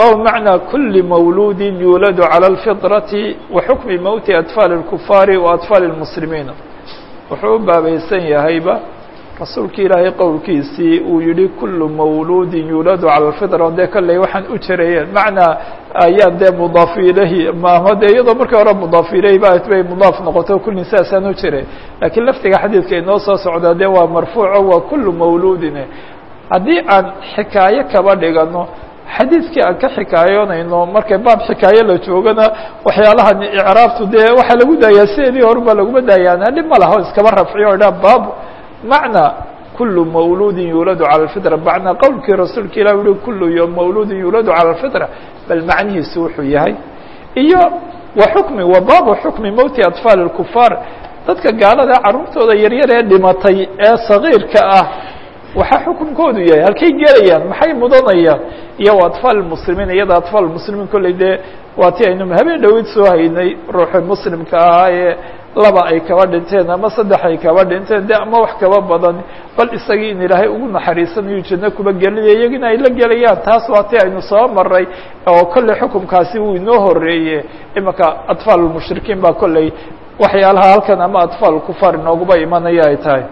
bab macnaa kuli mawluudi yuuladu calى اlfiطrati wa xukmi mowti atfaali اlkufaari wa atfaali اlmuslimiina wuxuu u baabaysan yahayba rasuulki ilaahay qowlkiisii uu yihi kulu mawluudin yuuladu calى اlfitra dee kolley waxaan u jarayeen macnaa ayaan dee mudaaf ilayhi maama dee iyadoo markii hore mudaaf ilayhi ba bay mudaaf noqoto kullin saasaan u jiray laakiin laftiga xadiidka inoo soo socdaa dee waa marfuuco waa kulu mawluudin haddii aan xikaayo kaba dhigano xadiidkii aan ka xikaayoonayno markay baab xikaayo la joogana waxyaalahan icraabtu dee waxaa lagu daayaa sideedii horubaa laguma daayaan dhib ma laha o iskaba rafciyo o dha baab macnaa kulu mawluudin yuuladu calى اlfitra macnaa qowlkii rasuulka ilah uhi kulu mawluudin yuuladu calى اlfitra bal macnihiisu wuxuu yahay iyo wa xukmi wa baabu xukmi mowti atfaali اlkufaar dadka gaalada carruurtooda yaryar ee dhimatay ee sagiirka ah waxaa xukunkoodu yahay halkay gelayaan maxay mudanayaan iyo wa atfaal muslimiin iyada atfaal muslimiin kolley dee waa ti aynu habeen dhowid soo haynay ruuxii muslimka ahaa ee laba ay kaba dhinteen ama saddex ay kaba dhinteen de ama wax kaba badan bal isagii in ilaahay ugu naxariisanayo janno kuba gelinaya iyagina ay la gelayaan taas waa ti aynu soo maray oo kolley xukumkaasi wuu inoo horeeye imanka atfaal mushrikiin baa kolley waxyaalaha halkan ama atfaal kufaar inooguba imanaya ay tahay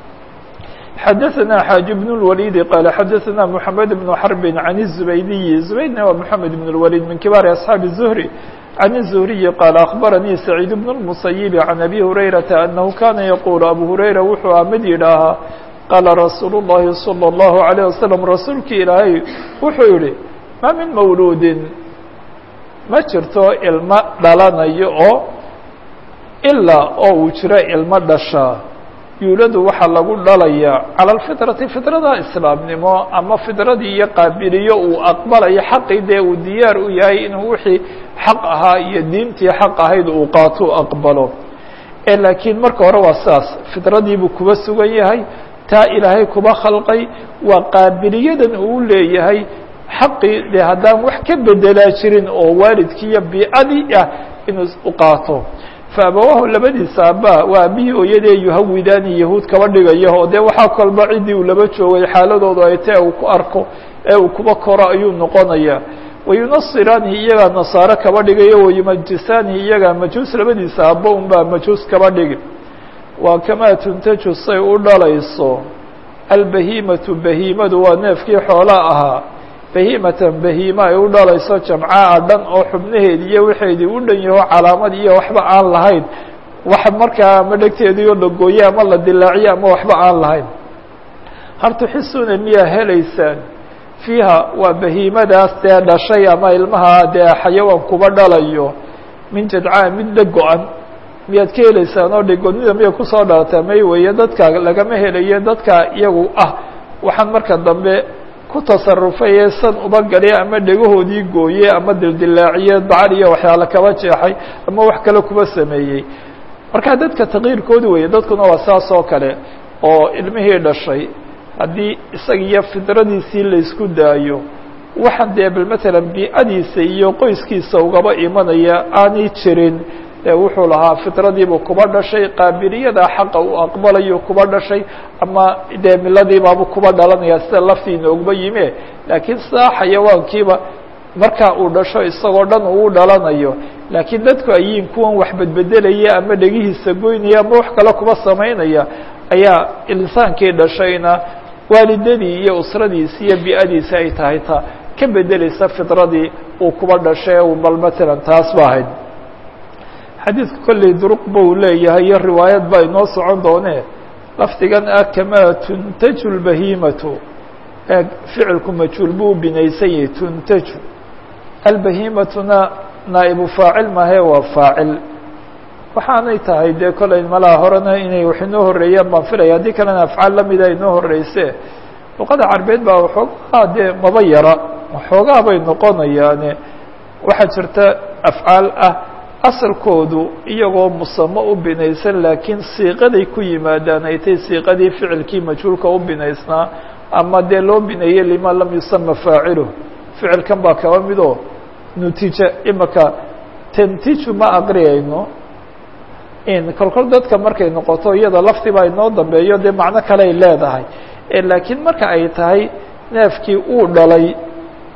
xadaثna xاaج بن الوليد qال xadaثna محamed بن حرب عن الزبيدي زبيدna waa محamed بن الوليد min kibaar أصحاaب الزهري عن الزهري qال أخبرنيi سعيد بن المصيب عن أبي هريرة أنه كاna يقول أبو هريرة wuxuu a mid yidhaahaa qاla رasuuل اللhi صلى الله عليه وسلم rasuulki ilaahay wuxuu yihi ma min mawludin ma jirto ilmo dhalanayo oo ilaa oo uu jiro ilmo dhashaa yuuladu waxaa lagu dhalayaa calى اlfitrati fitrada islaamnimo ama fitradii iyo qaabiliyo uu aqbalayo xaqii dee uu diyaar u yahay inuu wixii xaq ahaa iyo diintii xaq ahayd uu qaato aqbalo ee laakiin marka hore waa saas fitradiibuu kuba sugan yahay taa ilaahay kuba khalqay waa qaabiliyadan uu leeyahay xaqii dee haddaan wax ka bedelaa jirin oo waalidkii iyo biicadii ah inuu u qaato faabawaahu labadiisa aabba waa aabihii ooyadee yuhawidaani yahuud kaba dhigaya oo dee waxaa kolba ciddii uu laba joogay xaaladoodu ay tae uu ku arko ee uu kuba koro ayuu noqonayaa wayunasiraanihi iyagaa nasaare kaba dhigayo wayumajisaanihi iyagaa majuus labadiisa aabba unbaa majuus kaba dhigi waa kamaa tuntaju say u dhalayso albahimatu bahiimadu waa neefkii xoolaa ahaa bahimatan bahiima ay u dhalayso jamcaa dhan oo xubnaheedi iyo waxeedii u dhan yaho calaamad iyo waxba aan lahayn wax markaa ama dhegteediio la gooye ama la dilaaciye ama waxba aan lahayn hal tuxisuuna miyaa helaysaan fiiha waa bahiimadaas dee dhashay ama ilmaha dee xayawaan kuba dhalayo min jadcaa mid la go-an miyaad ka helaysaan oo dhigonida miya kusoo dhalataa may weeye dadka lagama helayo dadka iyagu ah waxaan marka dambe ku tasarufay ee san uba galya ama dhegahoodii gooye ama dildilaaciye dacar iyo waxyaale kaba jeexay ama wax kale kuba sameeyey marka dadka takyiirkoodi weeye dadkuna waa saas oo kale oo ilmihii dhashay haddii isaga iyo fidradiisii laysku daayo waxaan dee bal matalan biicadiisa iyo qoyskiisa ugaba imanaya aanay jirin wuxuu lahaa fidradiibuu kuba dhashay qaabiliyada xaqa uu aqbalayo kuba dhashay ama dee miladiibaabu kuba dhalanaya sida laftii inoogba yime laakiin sidaa xayawaankiiba markaa uu dhasho isagoo dhan uu dhalanayo laakiin dadku ayiin kuwan wax bedbedelaya ama dhegihiisa goynaya ama wax kale kuba samaynaya ayaa insaankii dhashayna waalidadii iyo usradiisi iyo bi'adiisi ay tahay ta ka bedeleysa fidradii uu kuba dhashay bal matalan taas ba ahayd xadiidka kolley duruqba uu leeyahay iyo riwaayad baa inoo socon doonee lafdigan ah kamaa tuntaju lbahiimatu ee ficilku majhuul buu u binaysan yahay tuntaju albahiimatuna naa'ibu faacil mahe waa faacil waxaanay tahay dee kolley malaha horena inay wax inoo horeeyaan baan filaya haddii kalena afcaal lamida inoo horeyse luqada carbeed baa waxoogaa dee maba yara waxoogaa bay noqonayaane waxaa jirta afcaal ah asalkoodu iyagoo musamo u binaysan laakiin siiqaday ku yimaadaan ay tay siiqadii ficilkii majhuulka u binaysnaa ama dee loo bineeyey lima lam yusama faaciluh ficilkan baa kaba midoo nutija imaka tantiju ma aqriyayno in kolkol dadka markay noqoto iyada laftiba inoo dambeeyo dee macno kale ay leedahay laakiin marka ay tahay neefkii uu dhalay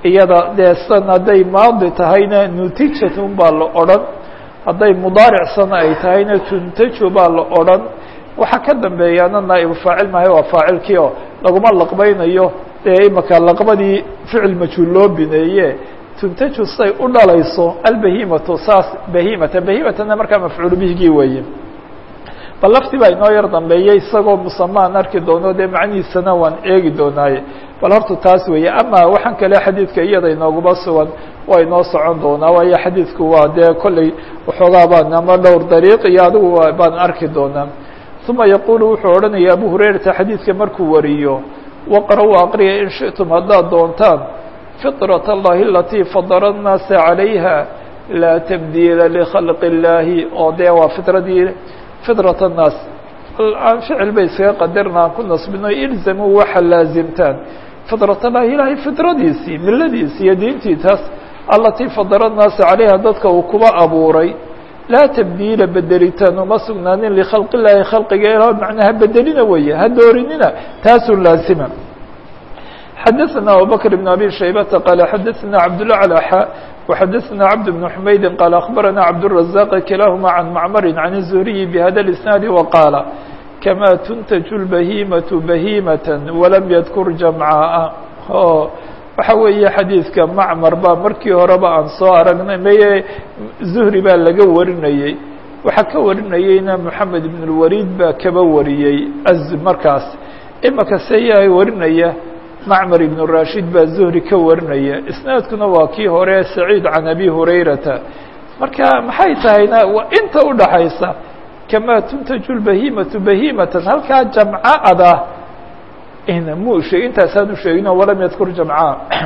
iyada dee san hadday maadi tahayna nutijatun baa la odhan hadday mudaaricsana ay tahayna tuntaju baa la odhan waxaa ka dambeeyaana naa'ibu faacil maayo waa faacilkii oo laguma laqbaynayo dee imaka laqbadii ficil majhuul loo bineeye tuntaju say u dhalayso albahimatu saas bahimata bahimatana markaa mafcuul bihigii weeye bal laftii baa inoo yar dambeeyey isagoo musamaan arki doono dee macnihiisana waan eegi doonaaye bal horta taas weeye ama waxaan kale xadiidka iyada inooguma sugan waa inoo socon doonaa waayo xadiidku waa dee kolley waxoogaa baan ama dhowr dariiq iyo adigu baan arki doonaa uma yaquulu wuxuu odhanaya abu hurayrata xadiidka markuu wariyo waqra-u aqriya in shiئtum haddaad doontaan fiطraة اllahi alatii fadara الnaasa عalayha laa tabdiila likhalqi اllaahi oo dee waa fitradii fidraة الnaas aan ficil bay iskaga qadarna aan ku nasbino ilzamuu waxa laazimtaan fidraة اllahi ilaahay fidradiisii miladiisii iyo diintii taas alatii fadara الnaasa calayha dadka uu kuba abuuray laa tabdiila bedelitaan uma sugnaanin likhalqi illaahi khalqiga ila macnaha bedelina weeye ha doorinina taasuu laazima xadaثna abubakr بn abi shaybata qaala xadaثna cabdالأعlى xa وxadaثna cabd بن xmaydi qaala akhbarana cabdالرaزاq kilahuma can macmari can الزuriyi bhada الإsnaadi waqaala kama tuntaju الbahimaةu bahimaة walam yadkur jamcaa o waxa weeye xadiidka macmar baa markii horeba aan soo aragnay maye zuhri baa laga warinayey waxaa ka warinayeyna moxamed ibn اlwaliid baa kaba wariyey markaas imaka seyahay warinaya macmar ibn rashid baa zuhri ka warinaya isnaadkuna waa kii hore saciid can abi hurayrata marka maxay tahayna waa inta udhaxaysa kamaa tuntaju lbahimatu bahimatan halkaa jamcada mu sheeg intaasaan u sheegino walam yadkur jamca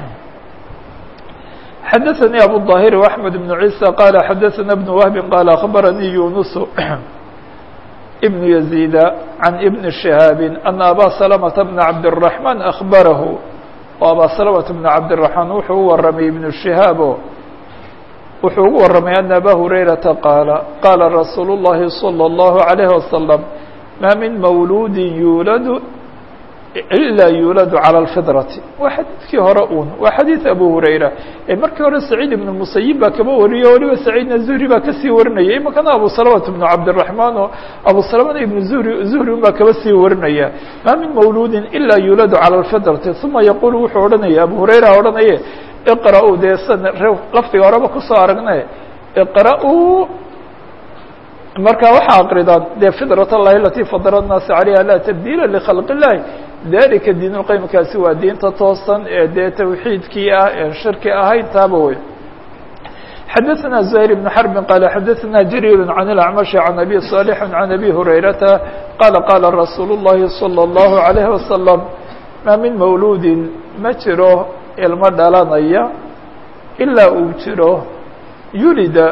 xadaثanii abu الظahir وaحmed بن عيسى qala xadaثana بن wهbi qala aخbaranii yunus بن يزيد عن بن شهاaب أن abا سلمة بن عبدالرحمن أخبره oo abا سلمة بن عبدالرحمن wuxuu u waramay iبن شهاaبo wuxuu ugu waramay أن abا هريرةa qاaلa qاla رasuuل اللhi صلى الله عليه وسلم mا min mawlud yuulad ilaa yuuladu calى اlfidrati waa xadiidkii hore un waa xadiid abu hurayra ee markii hore saciid ibn musayib baa kaba wariyo waliba saciidna zuhri baa kasii warinaya imakana abu salamata bnu cabdiraحmaan oo abu salamana ibn zuhri zuhri un baa kaba sii warinaya ma min mawluudin ilaa yuuladu calى اlfidrati uma yaqulu wuxuu odhanaya abu hurayra odhanaye iqra-uu dee lafdiga horeba kusoo aragne iqra-uu marka waxaa akridaan dee fidraة اllahi alatii fadara الnaasa عalayha laa tabdiila likhalq الlahi dalika diin اlqaymkaasi waa diinta toosan ee dee tawxiidkii ah ee shirki ahayn taaba wey xadaثna زهير بن حرب qال xadaثna جرير عن الأعمش عن أbي صالح عن أbي هريرةa qال qاla رasuuل اللhi صلى الله عليه وسلم ma min mawludi ma jiro ilmo dhalanaya ilaa uu jiro yulida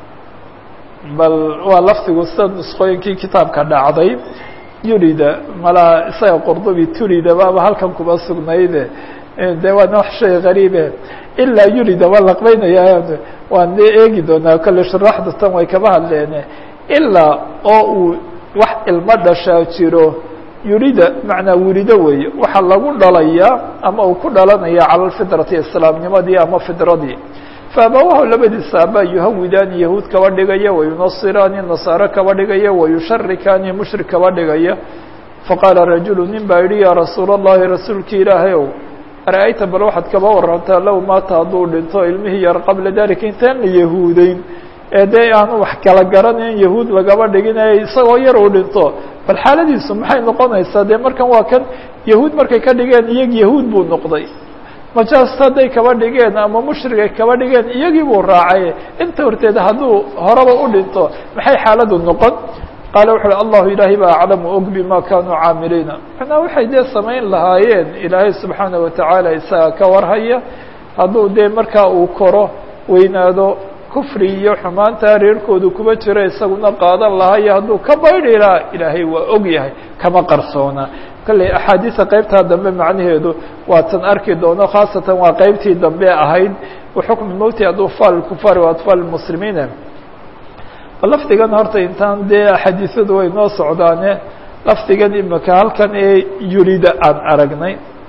bal waa lafdigu sida nusqooyinkii kitaabka dhacday yulida malaa isaga qordobi tulida baaba halkan kuma sugnayde de waana wax shay gariibe ilaa yulida waa laqbeynaya waan de eegi doonaa kale sharaxda tan way kaba hadleene ilaa oo uu wax ilmo dhashaa jiro yulida macnaa wurido weeye waxaa lagu dhalayaa ama uu ku dhalanaya cala lfidrati islaamnimadii ama fidradii faabawahu labadiisa aabaa yuhawidaani yahuud kaba dhigaya wayunasiraani nasaare kaba dhigaya wayusharikaani mushrik kaba dhigaya faqaala rajulu nin baa yihi yaa rasuul اllahi rasuulkii ilaahay ow ara-ayta bal waxaad kaba warantaa low maata hadduu dhinto ilmihii yar qabla dalika intaan la yahuudeyn ee dee aanu wax kala garanayn yahuud lagaba dhigin ee isagoo yar uu dhinto bal xaaladiisu maxay noqonaysaa dee markan waa kan yahuud markay ka dhigeen iyag yahuud buu noqday majaas hadday kaba dhigeen ama mushrig ay kaba dhigeen iyagii buu raacay inta horteed hadduu horaba u dhinto maxay xaaladu noqon qaala wuxu uhi allahu ilaahay baa aclamu og bima kanuu caamiliina macnaa waxay dee samayn lahaayeen ilaahay subxaanaه watacaala isaga ka warhaya hadduu dee markaa uu koro weynaado kufri iyo xumaanta reerkoodu kuba jiro isaguna qaadan lahayo hadduu ka baydhi lahaa ilaahay waa og yahay kama qarsoona kolley axaadiisa qeybtaa dambe macnaheedu waatan arki doono khaasatan waa qeybtii dambe ahayd waxukmi mowti adfaal kufaari wa atfaal muslimiine lafdigan horta intaan dee axaadiisadu way noo socdaane lafdigan imika halkan ee yulida aan aragnay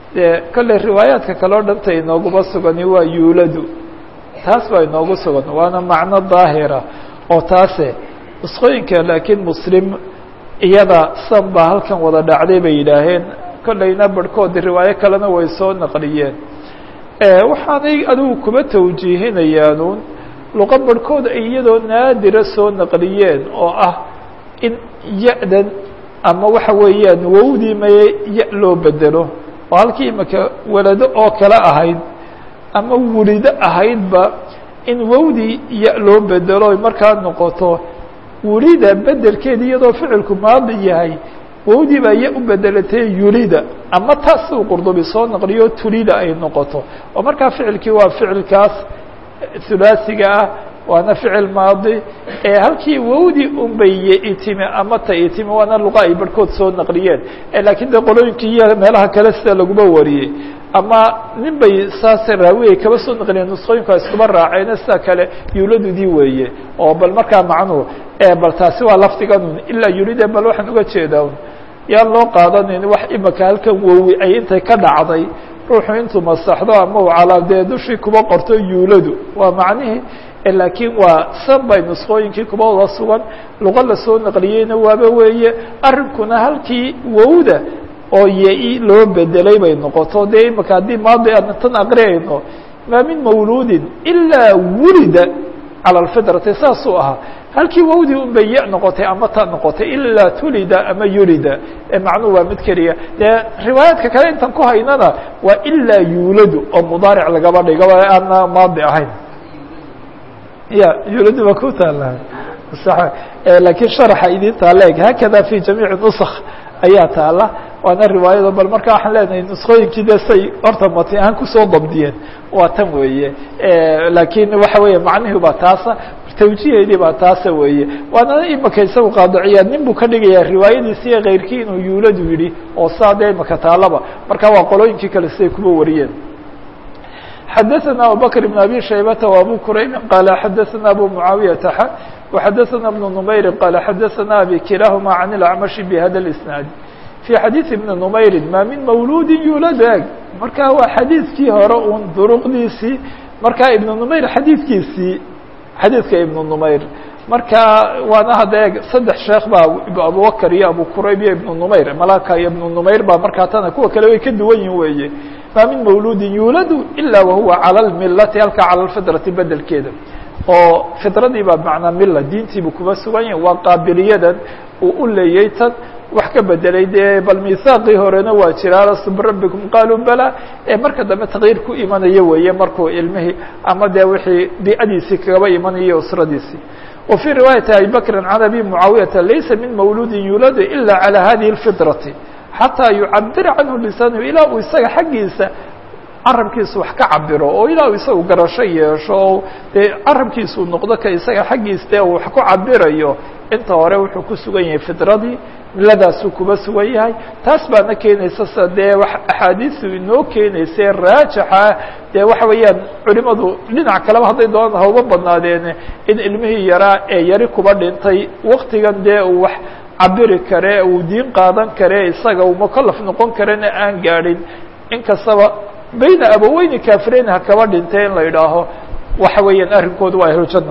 dee kolley riwaayaadka kale o dhanta inooguma sugani waa yuuladu taas baa inoogu sugan waana macno daahira oo taase nusqooyinka laakiin muslim iyada san baa halkan wada dhacday bay yidhaaheen kollayna barhkoodi riwaayo kalena way soo naqliyeen waxaanay adigu kuma tawjiihinayaanuun luqa barhkood ay iyadoo naadira soo naqliyeen oo ah in ya-dan ama waxa weeyaan wowdii maye ya loo bedelo oo halkii imaka walado oo kale ahayd ama wulido ahaydba in wowdii ya loo bedelo ay markaa noqoto wulida bedelkeeda iyadoo ficilku maadi yahay wowdii baa ya u bedelatay yulida ama taas uu qurdubi soo naqliyo tulida ay noqoto oo markaa ficilkii waa ficilkaas hulaasiga ah waana ficil maadi ee halkii wowdii unbay yeitimi ama ta itimi waana luqa ay barhkood soo naqliyeen lakiin de qolooyinkii iyo meelaha kale sida laguma wariyey ama nin bay saas raawi ay kaba soo naqliyeen nusqooyinku iskuba raaceen sida kale yuuladudii weeye oo bal markaa macnuhu bal taasi waa lafdiganun ilaa yulide bal waxaan uga jeedaa un yaan loo qaadanin wax imaka halkan wowi ay intay ka dhacday ruuxu intuu masaxdo ama u calaa dee dushii kuba qorto yuuladu waa macnihii laakiin waa san bay nusqooyinkii kuba wada sugan luqa lasoo naqliyeyna waaba weeye arrinkuna halkii wowda oo ye loo bedelay bay noqoto dee imaka haddii maadi aan tan aqriyayno maa min mawluudin ilaa wulida calى اfitrati saasuu ahaa halkii wowdii un bay ya noqotay ama ta noqotay ilaa tulida ama yulida macnuhu waa mid keliya dee riwaayaadka kale intan ku haynana waa ilaa yuuladu oo mudaaric lagaba dhigo aana maadi ahayn ya yuuladu ba ku taala lakiin sharaxa idin taala eg hakada fi jamiici nusk ayaa taala waana riwaayado bal marka waxaan leenahay nusqooyinkii de say horta mati ahaan kusoo dabdiyeen waa tan weeye lakiin waxa weeye macnihii baa taasa tawjiheedii baa taasa weeye waana imaka isagu qaadiciyaa nin buu ka dhigayaa riwaayadiisi iyo keyrkii inuu yuuladu yidhi oo saa dee imaka taalaba marka waa qolooyinkii kale siday kuba wariyeen xadaثna abubakr بn abi shaybata وabu kuraybi qaala xadaثna abu mucaawiyaةa x وxadaثna بn نmayri qaala xadaثna abi kilahuma can اlacmashi bhada اisnaad في xadيiث بن نmayri ma min mawludi yuulad eg marka waa xadiidkii hore un duruqdiisii marka iبن نmayr xadiidkiisii xadiidka iبن نmayr marka waana hadda eg saddex sheekh baa abubakr iyo abu qurayb iyo iبن نmayr malaka iyo iبن نmayr baa markaa tana kuwa kale way ka duwan yihin weeye ma min mawludi yuuladu ilا wahuwa calى الmilati halka calى الfidrati bedelkeeda oo fidradii baa manaa mila diintiibu kuba sugan yahi waa qaabiliyadan uu u leeyay tan wax ka bedelay dee bal mihaaqii horena waa jira alastu birabbikum qaaluu bala ee marka dambe takyiir ku imanayo weeye markuu ilmihii ama dee wixii biicadiisii kagaba imanayo usradiisii wa fii riwaayati abi bakrin can abi mucaawiyata laysa min mawludin yuuladu ila calى hadihi اlfidrati xataa yucabira canhu lisaanhu ilaa uu isaga xaggiisa carabkiisu wax ka cabiro oo ilaa uu isagu garasho yeesho oo dee carabkiisuu noqdo ka isaga xaggiis dee uu wax ku cabirayo inta hore wuxuu ku sugan yahay fidradii miladaasuu kuba sugan yahay taas baana keenaysa sa dee axaadiisu inoo keenaysa raajixa dee waxa weeyaan culimadu dhinac kaleba hadday doonaan hauba badnaadeene in ilmihii yaraa ee yari kuba dhintay waktigan dee uu wax cabiri kare uu diin qaadan kare isaga uu mukalaf noqon karena aan gaadhin inkastaba bayna abaweyni kafireyn ha kaba dhintay in la idhaaho waxa weeyaan arrinkoodu waa ahlujano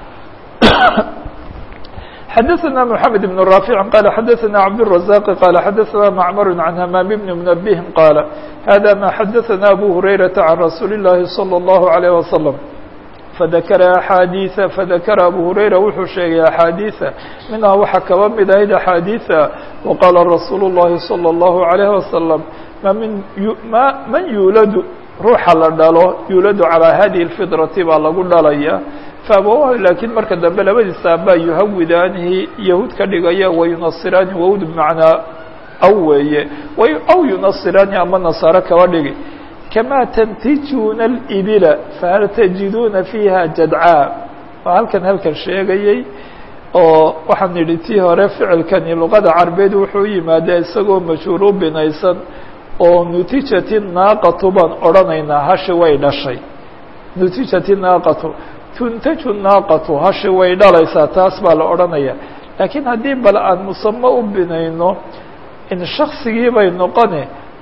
xadaثna mحamed بن رافع qال xadaثna cabdالرزاq qال xadaثna معmr عan hmام بن منبه qاaل hذا ma xadaثna أbو هurayرaةa عan رasuuل الlahi صلى الله عليه وسلم fadakara axaadiiثa fadakara abu hurayra wuxuu sheegay axaadiiثa minhaa waxaa kaba mid ahayd axaadiiثa waqaala rasuulu الlahi salى الlahu عalيه wasalam ma min ma man yuuladu ruuxa la dhalo yuuladu calىa hadihi اlfidrati baa lagu dhalaya faabawahu laakiin marka dambe labadiisa aabaa yuhawidaanihi yahuud ka dhigaya wayunasiraani wawd bmacnaa aw weeye aw yunasiraani ama nasaaro kaba dhigi kama tantijuuna اlibila fahal tajiduuna fiiha jadcaa waa halkan halkan sheegayey oo waxaan nidhi tii hore ficilkani luqada carbeed wuxuu yimaadaa isagoo majhuuru binaysan oo nutijati naaqatu baan odhanaynaa hashi way dhashay nutijati naaqatu tuntaju naaqatu hashi way dhalaysaa taas baa la odhanaya laakiin haddii bal aan musamo u binayno in shaksigii bay noqone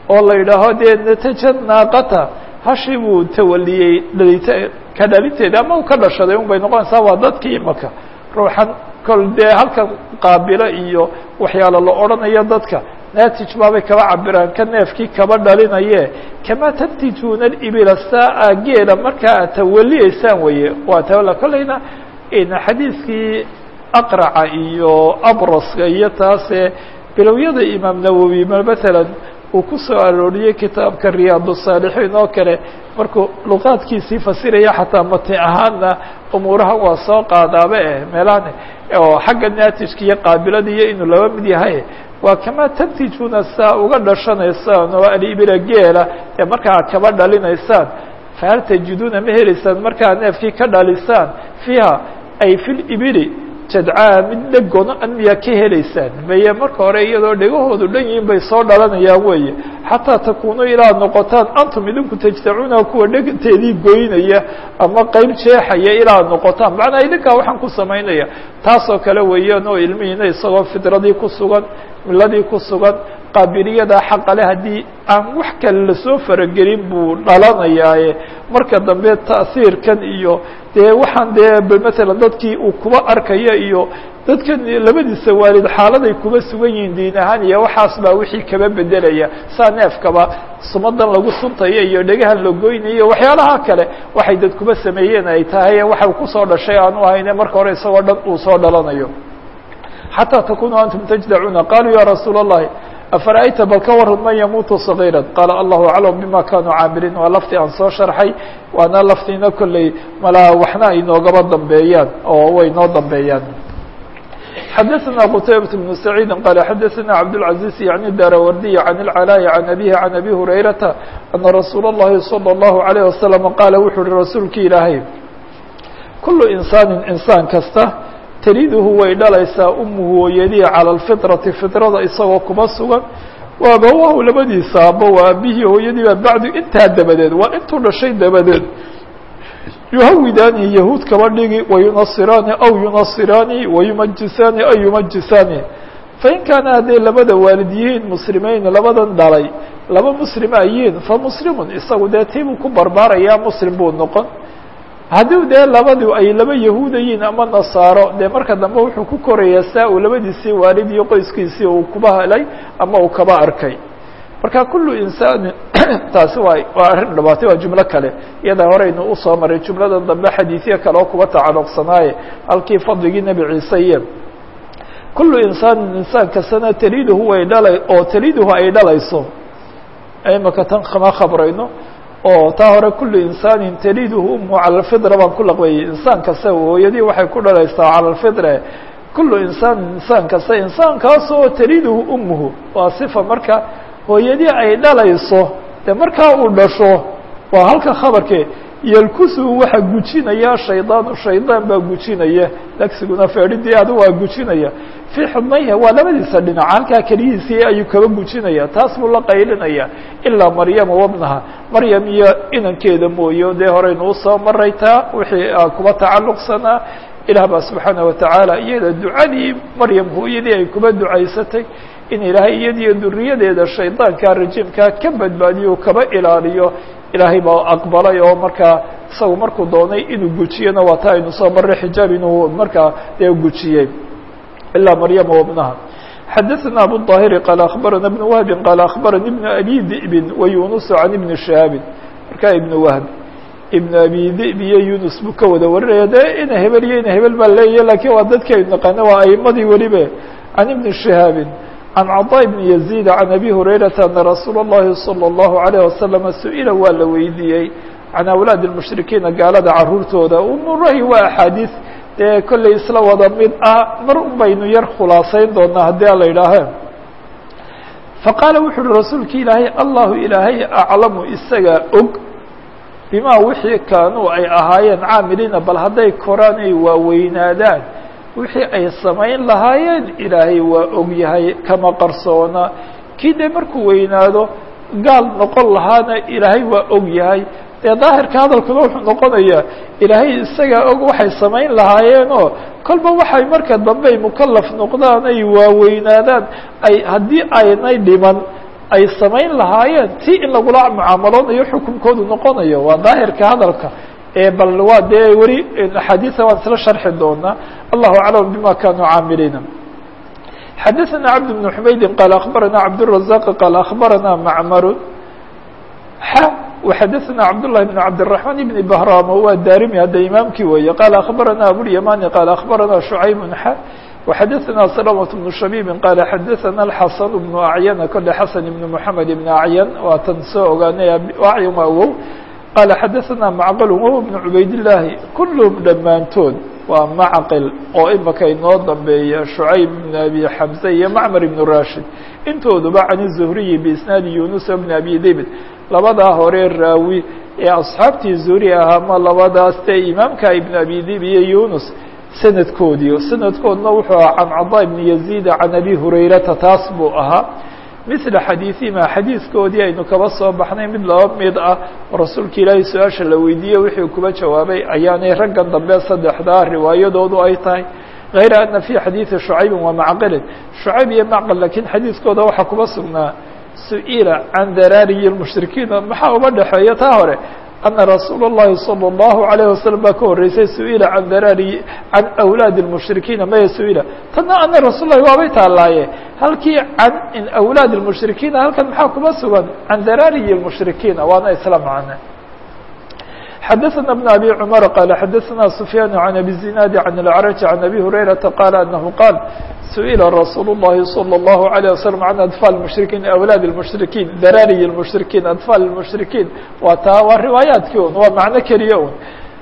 oo la yidhaaho dee nataja naaqata hashii buu tawaliyey dhalita ka dhalinteeda ama uu ka dhashaday un bay noqonaysaa waa dadkii imaka ruuxan kol dee halkan qaabilo iyo waxyaalo la odhanayo dadka naatij baabay kaba cabiraan ka neefkii kaba dhalinaye kamaa tantijuuna ibila saa geela markaa aad tawaliyeysaan weye waa tawala kolleyna xadiidkii aqraca iyo abraska iyo taase bilowyada imaam nawowi matalan uu ku soo arooriyey kitaabka riyaad الصaalixiin oo kale markuu luqaadkiisii fasiraya xataa mati ahaanna umuurahan waa soo qaadaaba eh meelahan oo xagga naatijka iyo qaabilada iyo inuu laba mid yahay waa kamaa tantijuna saa uga dhashanaysaan oo alibila geela ee markaa kaba dhalinaysaan fahal tajiduuna ma helaysaan markaa neefkii ka dhalisaan fiiha ay fi libili jadcaa mid dhegono miyaa ka helaysaan maye marka hore iyadoo dhegahoodu dhan yihiin bay soo dhalanayaan weeye xataa takunuu ilaa noqotaan antum idinku tajtacuuna kuwa dheganteedii goynaya ama qeyb jeexaya ilaa noqotaan macnaa idinkaa waxaan ku samaynaya taasoo kale weeyaan oo ilmihiina isagoo fidradii ku sugan miladii ku sugan qaabiliyada xaqale haddii aan wax kale lasoo faragelin buu dhalanayaaye marka dambe ta'hiirkan iyo dee waxaan dee matalan dadkii uu kuba arkaya iyo dadkan labadiisa waalid xaaladay kuba sugan yihiin diin ahaan iyo waxaas baa wixii kaba bedelaya saa neefkaba sumadan lagu suntaya iyo dhegahan la goynayo waxyaalaha kale waxay dad kuba sameeyeen ay tahay waxa kusoo dhashay aanu ahayne marka hore isagoo dhan uu soo dhalanayo xatىa takunuu antum tajdacuuna qaluu ya rasuul الlahi afara'ayta bal ka waran man yamuutu صagiira qaala allahu aclam bima kanuu caamiliin waa laftii aan soo sharxay waana laftiina kolley malaa waxna ay noogaba dambeeyaan oo way noo dambeeyaan xadaثna qtaybaة بن سacيidi qala xadaثna cabdالعaزيز yaعni darawardiy عan الcalاء عan abihi عan abi hurayrata ana rasuul الlahi salى الlahu عalيه wasalam qaala wuxuu uhi rasuulki ilaahay kulu insaani insaan kasta taliduhu way dhalaysaa umuhu hooyadii calى اlfiطrati fiطrada isagoo kuma sugan waa abawahu labadiisa aba waa aabihii hooyadii baa bacdu intaa dabadeed waa intuu dhashay dabadeed yuhawidaani yahuud kaba dhigi wayunasiraani aw yunasiraani wayumajisaani aw yumajisaani fain kaana hadday labada waalid yihiin muslimeyn labadan dhalay laba muslima yihiin famuslimun isagu dee tiibuu ku barbaarayaa muslim buu noqon haddii dee labadu ay laba yahuuda yihiin ama nasaaro dee marka dambe wuxuu ku korayaa saa uu labadiisii waalid iyo qoyskiisii uu kuba helay ama uu kaba arkay marka kulu insaanin taasi waa waa arrin dhabaatay waa jumlo kale iyada horeynu usoo maray jumlada dambe xadiidyo kale oo kuba tacaluqsanaaye halkii fadligii nebi ciise iyo kulu insaanin insaan kastana taliduhu way dhalay oo taliduhu ay dhalayso imaka tan kama khabrayno oo taa hore kulu insaanin taliduhu umu cala alfidra baan ku laqbeeyey insaan kasta hooyadii waxay ku dhalaysaa cala alfidre kulu insaanin insaan kasta insaankaasoo taliduhu umuhu waa sifa marka hooyadii ay dhalayso dee markaa uu dhasho waa halka khabarke yalkusuhu waxaa gujinaya shaydaanu shaydaan baa gujinaya lagsiguna feedhidii adu waa gujinaya fii xubnayha waa labadiisa dhinac halkaa keliyiisii ayuu kaba gujinaya taas buu la qaylinaya ilaa maryama wabnaha maryam iyo inankeeda mooye dee horeynu usoo maray taa wixii kuba tacalluqsanaa ilaah baa subxaana watacaala iyada ducadii maryam hooyadii ay kuba ducaysatay in ilaahay iyadiyo duriyadeeda shaydaanka rajiimkaa ka badbaadiyo kaba ilaaliyo ilaahay baa aqbalay oo markaa isagu markuu doonay inuu gujiyona waa taa aynu soo maray xijaab inuu markaa dee gujiyey ilaa maryama wabnaha xadaثna abu الطاhiri qaal akhbarana ibn wahbi qaal akhbarani ibn abi di'bin wa yunus can ibni shihaabin markaa ibn wahb ibn abi dib iyo yunus buu ka wada warinaya de ina hebel iyo ina hebel baa leeyahy lakin waa dadki aynu naqaana waa aimadii weliba can ibni shihaabin can caطاء بn يزيد عan abi هurayrata ana rasuul الlahi salى الlahu عalيه waslama su-ila waa la weydiiyey can awlaad الmushrikiina gaalada caruurtooda umurahi waa axaadiis dee kollay isla wada mid ah mar un baynu yar khulaasayn doonaa haddii a la yidhaahe faqaala wuxu uhi rasuulki ilaahay allahu ilaahay aclamu isagaa og bima wixii kaanuu ay ahaayeen caamiliina bal hadday koraan ay waaweynaadaan wixii ay samayn lahaayeen ilaahay waa og yahay kama qarsoona kii dee markuu weynaado gaal noqon lahaana ilaahay waa og yahay dee daahirka hadalkuna wuxuu noqonayaa ilaahay isagaa og waxay samayn lahaayeenoo kolba waxay marka dambe ay mukalaf noqdaan ay waaweynaadaan ay haddii aynay dhiman ay samayn lahaayeen ti in lagula mucaamaloonayo xukunkoodu noqonayo waa daahirka hadalka bal waa dee weli axaadiisa waan isla sharxi doonaa allahu aclam bima kanuu caamiliina xadaثna cabd بن حmaydi qaal akbarana cabdالرaزaq qaal akbarana macmar x وxadaثna cabdالlahi بn cabdالرaحman بn bahram waa daarimi hadda imaamkii weeye qaal akbarana abوlyamani qaal akbarana شhucayb x وxadaثna سلمة بن شhabيب qaal xadaثna الxasan بن acyan kole xasan بn mحamed بn acyan waa tan soo ogaanay acyan waa wow qaal xadaثna macql wهو بn cubaydالlahi kulhm dhammaantood waa macqil oo imaka inoo dambeeya shucayb بn abi xamse iyo macmar ibn rashid intooduba can الzuhriyi biisnaadi yunus bn abi david labadaa hore raawi ee asxaabtii zuhri ahaa ma labadaas dee imaamka ibn abi dib iyo yunus sanadkoodii sanadkoodna wuxuu ahaa can cadaa ibn yaziid can abi hurayrata taas buu ahaa mila xadiiثihima xadiiskoodii aynu kaba soo baxnay mid laba mid ah oo rasuulka ilaahay su-aasha la weydiiyey wixii kuba jawaabay ayaanay raggan dambe saddexdaa riwaayadoodu ay tahay غayra ana fي xadiiثi شhucaybi wa macqilin شhucayb iyo macqil lakiin xadiiskooda waxaa kuba sugnaa su-ila can daraariyi الmushrikiina maxaa uba dhexeeya taa hore ana rasuul الlahi salى الlahu عalيه waslم baa ka horeysay su-ila can daraari can awlaadi الmushrikiina maya su-ila tana ana rasuul lahi waabay taalaaye halkii can awlaad الmushrikiina halkan maxaa kuba sugan can daraariyi الmushrikiina waana isla macne xadaثna بن abi cmar qaal xadaثna sufyaan عan abi الzinaadi عan اlأcrج عan abi hurayraةa qaal anahu qaal su-ila rasuul الlahi salى الlahu عalيه waslم can adfaal الmushrikiin awlaad الmushrikiin daraariyi الmushrikiin adfaal الmushrikiin waa taa waa riwaayaadkii un waa macno keliya un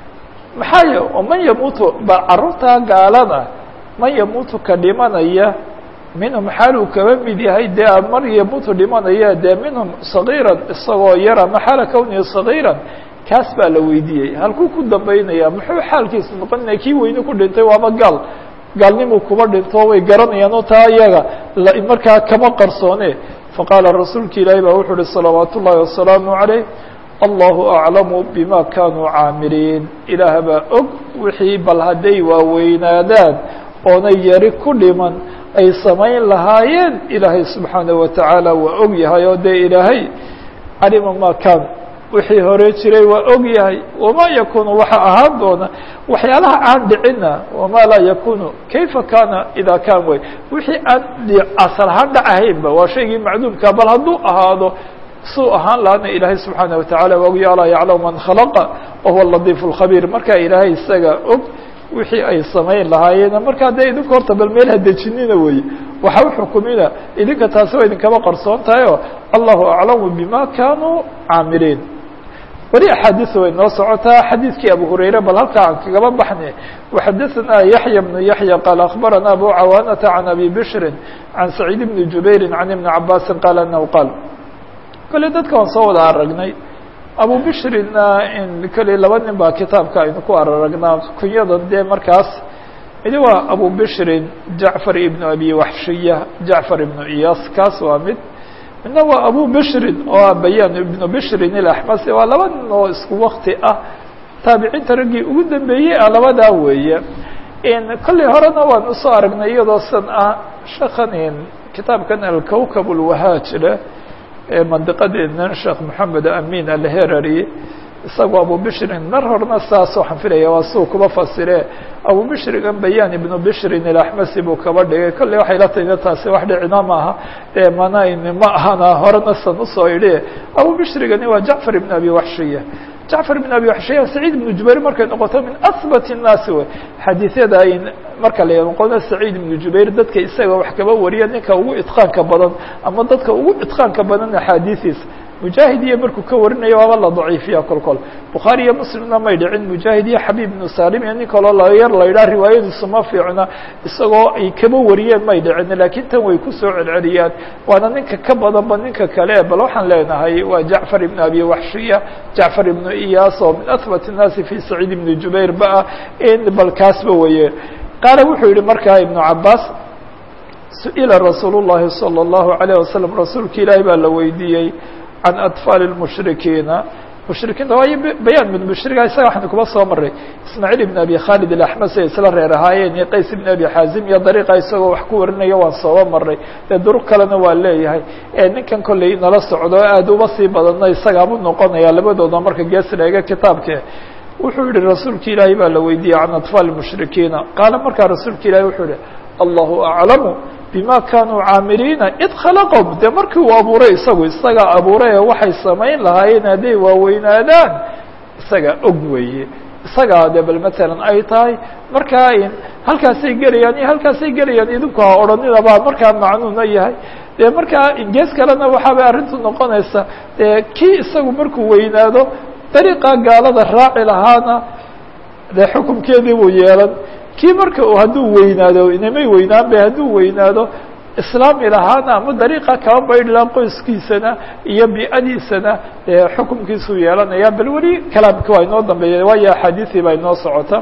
maxaa y man yamuutu ba caruurtaa gaalada man yamuutu ka dhimanaya minhum xaaluu kaba mid yahay dee mar yamuutu dhimanaya dee minhum صagiira isagoo yara maxaala kwnihi صagiira kaas baa la weydiiyey halkuu ku dambaynaya muxuu xaalkiisu noqonaya kii weyne ku dhintay waaba gaal gaalnimuu kuba dhinto way garanayaan oo taa iyaga markaa kama qarsoone faqaala rasuulka ilaahi baa wuxuu uhi salawaat ullaahi wasalaamu عaleyh allahu aclamu bima kanuu caamiliin ilaah baa og wixii bal hadday waaweynaadaan oonay yari ku dhiman ay samayn lahaayeen ilaahay subxaanaه watacaala waa og yahay oo dee ilaahay calima ma kan wixii hore jiray waa og yahay wamaa yakunu waxa ahaan doona waxyaalaha aan dhicina wamaa laa yakunu kayfa kana idaa kaan way wixii aan asal ahaan dhacahaynba waa shaygii macduumka bal hadduu ahaado suu ahaan lahana ilaahay subxaanaه wataعala waa ogya alaa yaclamu man khalaqa wahuwa ladiif اlkhabiir marka ilaahay isaga og wixii ay samayn lahaayeen markaa dee idinka horta bal meel hadejinina weeye waxa uxukumina idinka taasi waa idinkaba qarsoon tahay o allahu aclamu bima kanuu caamiliin weli axaadiث way noo socotaa xadiidkii abu hurayre bal halkaa aan kagaba baxne وxadaثna yaحya بن yaحya qaal akbarana abu cawaanata can abi bshri can saciid bni jubayri can ibni cabaasi qaal anahu qaal kole dadka waan soo wada aragnay abu bishrina kale laba nin baa kitaabka aynu ku araragnaa kunyadan dee markaas midi waa abu bishrin jacfar ibnu abi waxshiya jacfar ibnu iyas kaas waa mid midna waa abu bishrin oo ah bayaan ibnu bishrin ilaxmasi waa laba nin oo isku wakti ah taabiciinta raggii ugu dambeeyey ah labadaa weeye kolley horena waan usoo aragnay iyadoo san ah shakan kitaabkan alkowkab ulwahaaj leh ee mandiqadeednan sheekh moxamed amin alherari isagoo abu bishrin mar horena saas waxaan filaya waa suu kuba fasire abu bishrigan bayaan ibnu bishrin ilaxmasi buu kaba dhigay kolley waxay la tayna taasi wax dhicina maaha ee manayn ma ahana horena san usoo idhi abu bishrigani waa jacfar ibn abi waxshiya jacfar ibn abi waxshiya saciid ibnu jubayr markay noqoto min ahbat الnaasi wey xadiisyada ay marka la noqono saciid ibnu jubayr dadka isaga wax kaba wariya ninka ugu itqaanka badan ama dadka ugu itqaanka badan axaadiistiisa mujaahid iyo markuu ka warinayo waaba la daciifiya kol kol bukhaari iyo muslimna may dhicin mujaahid iyo xabiib ibnu salim iyo nin kaloo layar la yidhaha riwaayadiisu ma fiicna isagoo ay kaba wariyeen may dhicin laakiin tan way kusoo celceliyaan waana ninka ka badanba ninka kale bal waxaan leenahay waa jacfar ibn abi waxshiya jacfar ibnu iyas oo min ahbat الnaasi fi saciid ibni jubayr ba ah in bal kaasba weye qaala wuxuu yihi markaa ibnu cabaas su-ila rasuul الlahi salى الlahu عalيه wasalam rasuulka ilaahi baa la weydiiyey can atfaali الmushrikiina mushrikiinta waayo bayaan ibn mushriga isaga waxaynu kuba soo maray ismaaciil ibn abi khaalid alaxmas ay isla reer ahaayeen iyo qays ibn abi xaazim iyo dariiqa isagoo wax ku warinayo waan sooba maray dee duruq kalena waa leeyahay ninkan kolley nala socdo aad uma sii badanna isagaabuu noqonaya labadooda marka gees leega kitaabke wuxuu yihi rasuulka ilaahay baa la weydiiyey can atfaal mushrikiina qaala markaa rasuulka ilahi wuxuu yihi allahu aclamu bima kanuu caamiliina id khalaqahum dee markii uu abuuray isagu isagaa abuuray ee waxay samayn lahaayeen hadday waaweynaadaan isagaa og weeye isagaa de bal matalan ay tahay markaa halkaasay gelayaan iyo halkaasay gelayaan idinku ha odhaninabaa markaa macnuuna yahay dee markaa gees kalena waxaabay arrintu noqonaysa dee kii isagu markuu weynaado dariiqa gaalada raaci lahaana dee xukumkeedii buu yeelan kii marka uu hadduu weynaado inamay weynaan be hadduu weynaado islaami lahaana ama dariiqa kaba baydh laha qoyskiisana iyo bi'adiisana dee xukumkiisuu yeelanaya bal weli kalaamki waa inoo dambeeya waayo axaadiisii baa inoo socota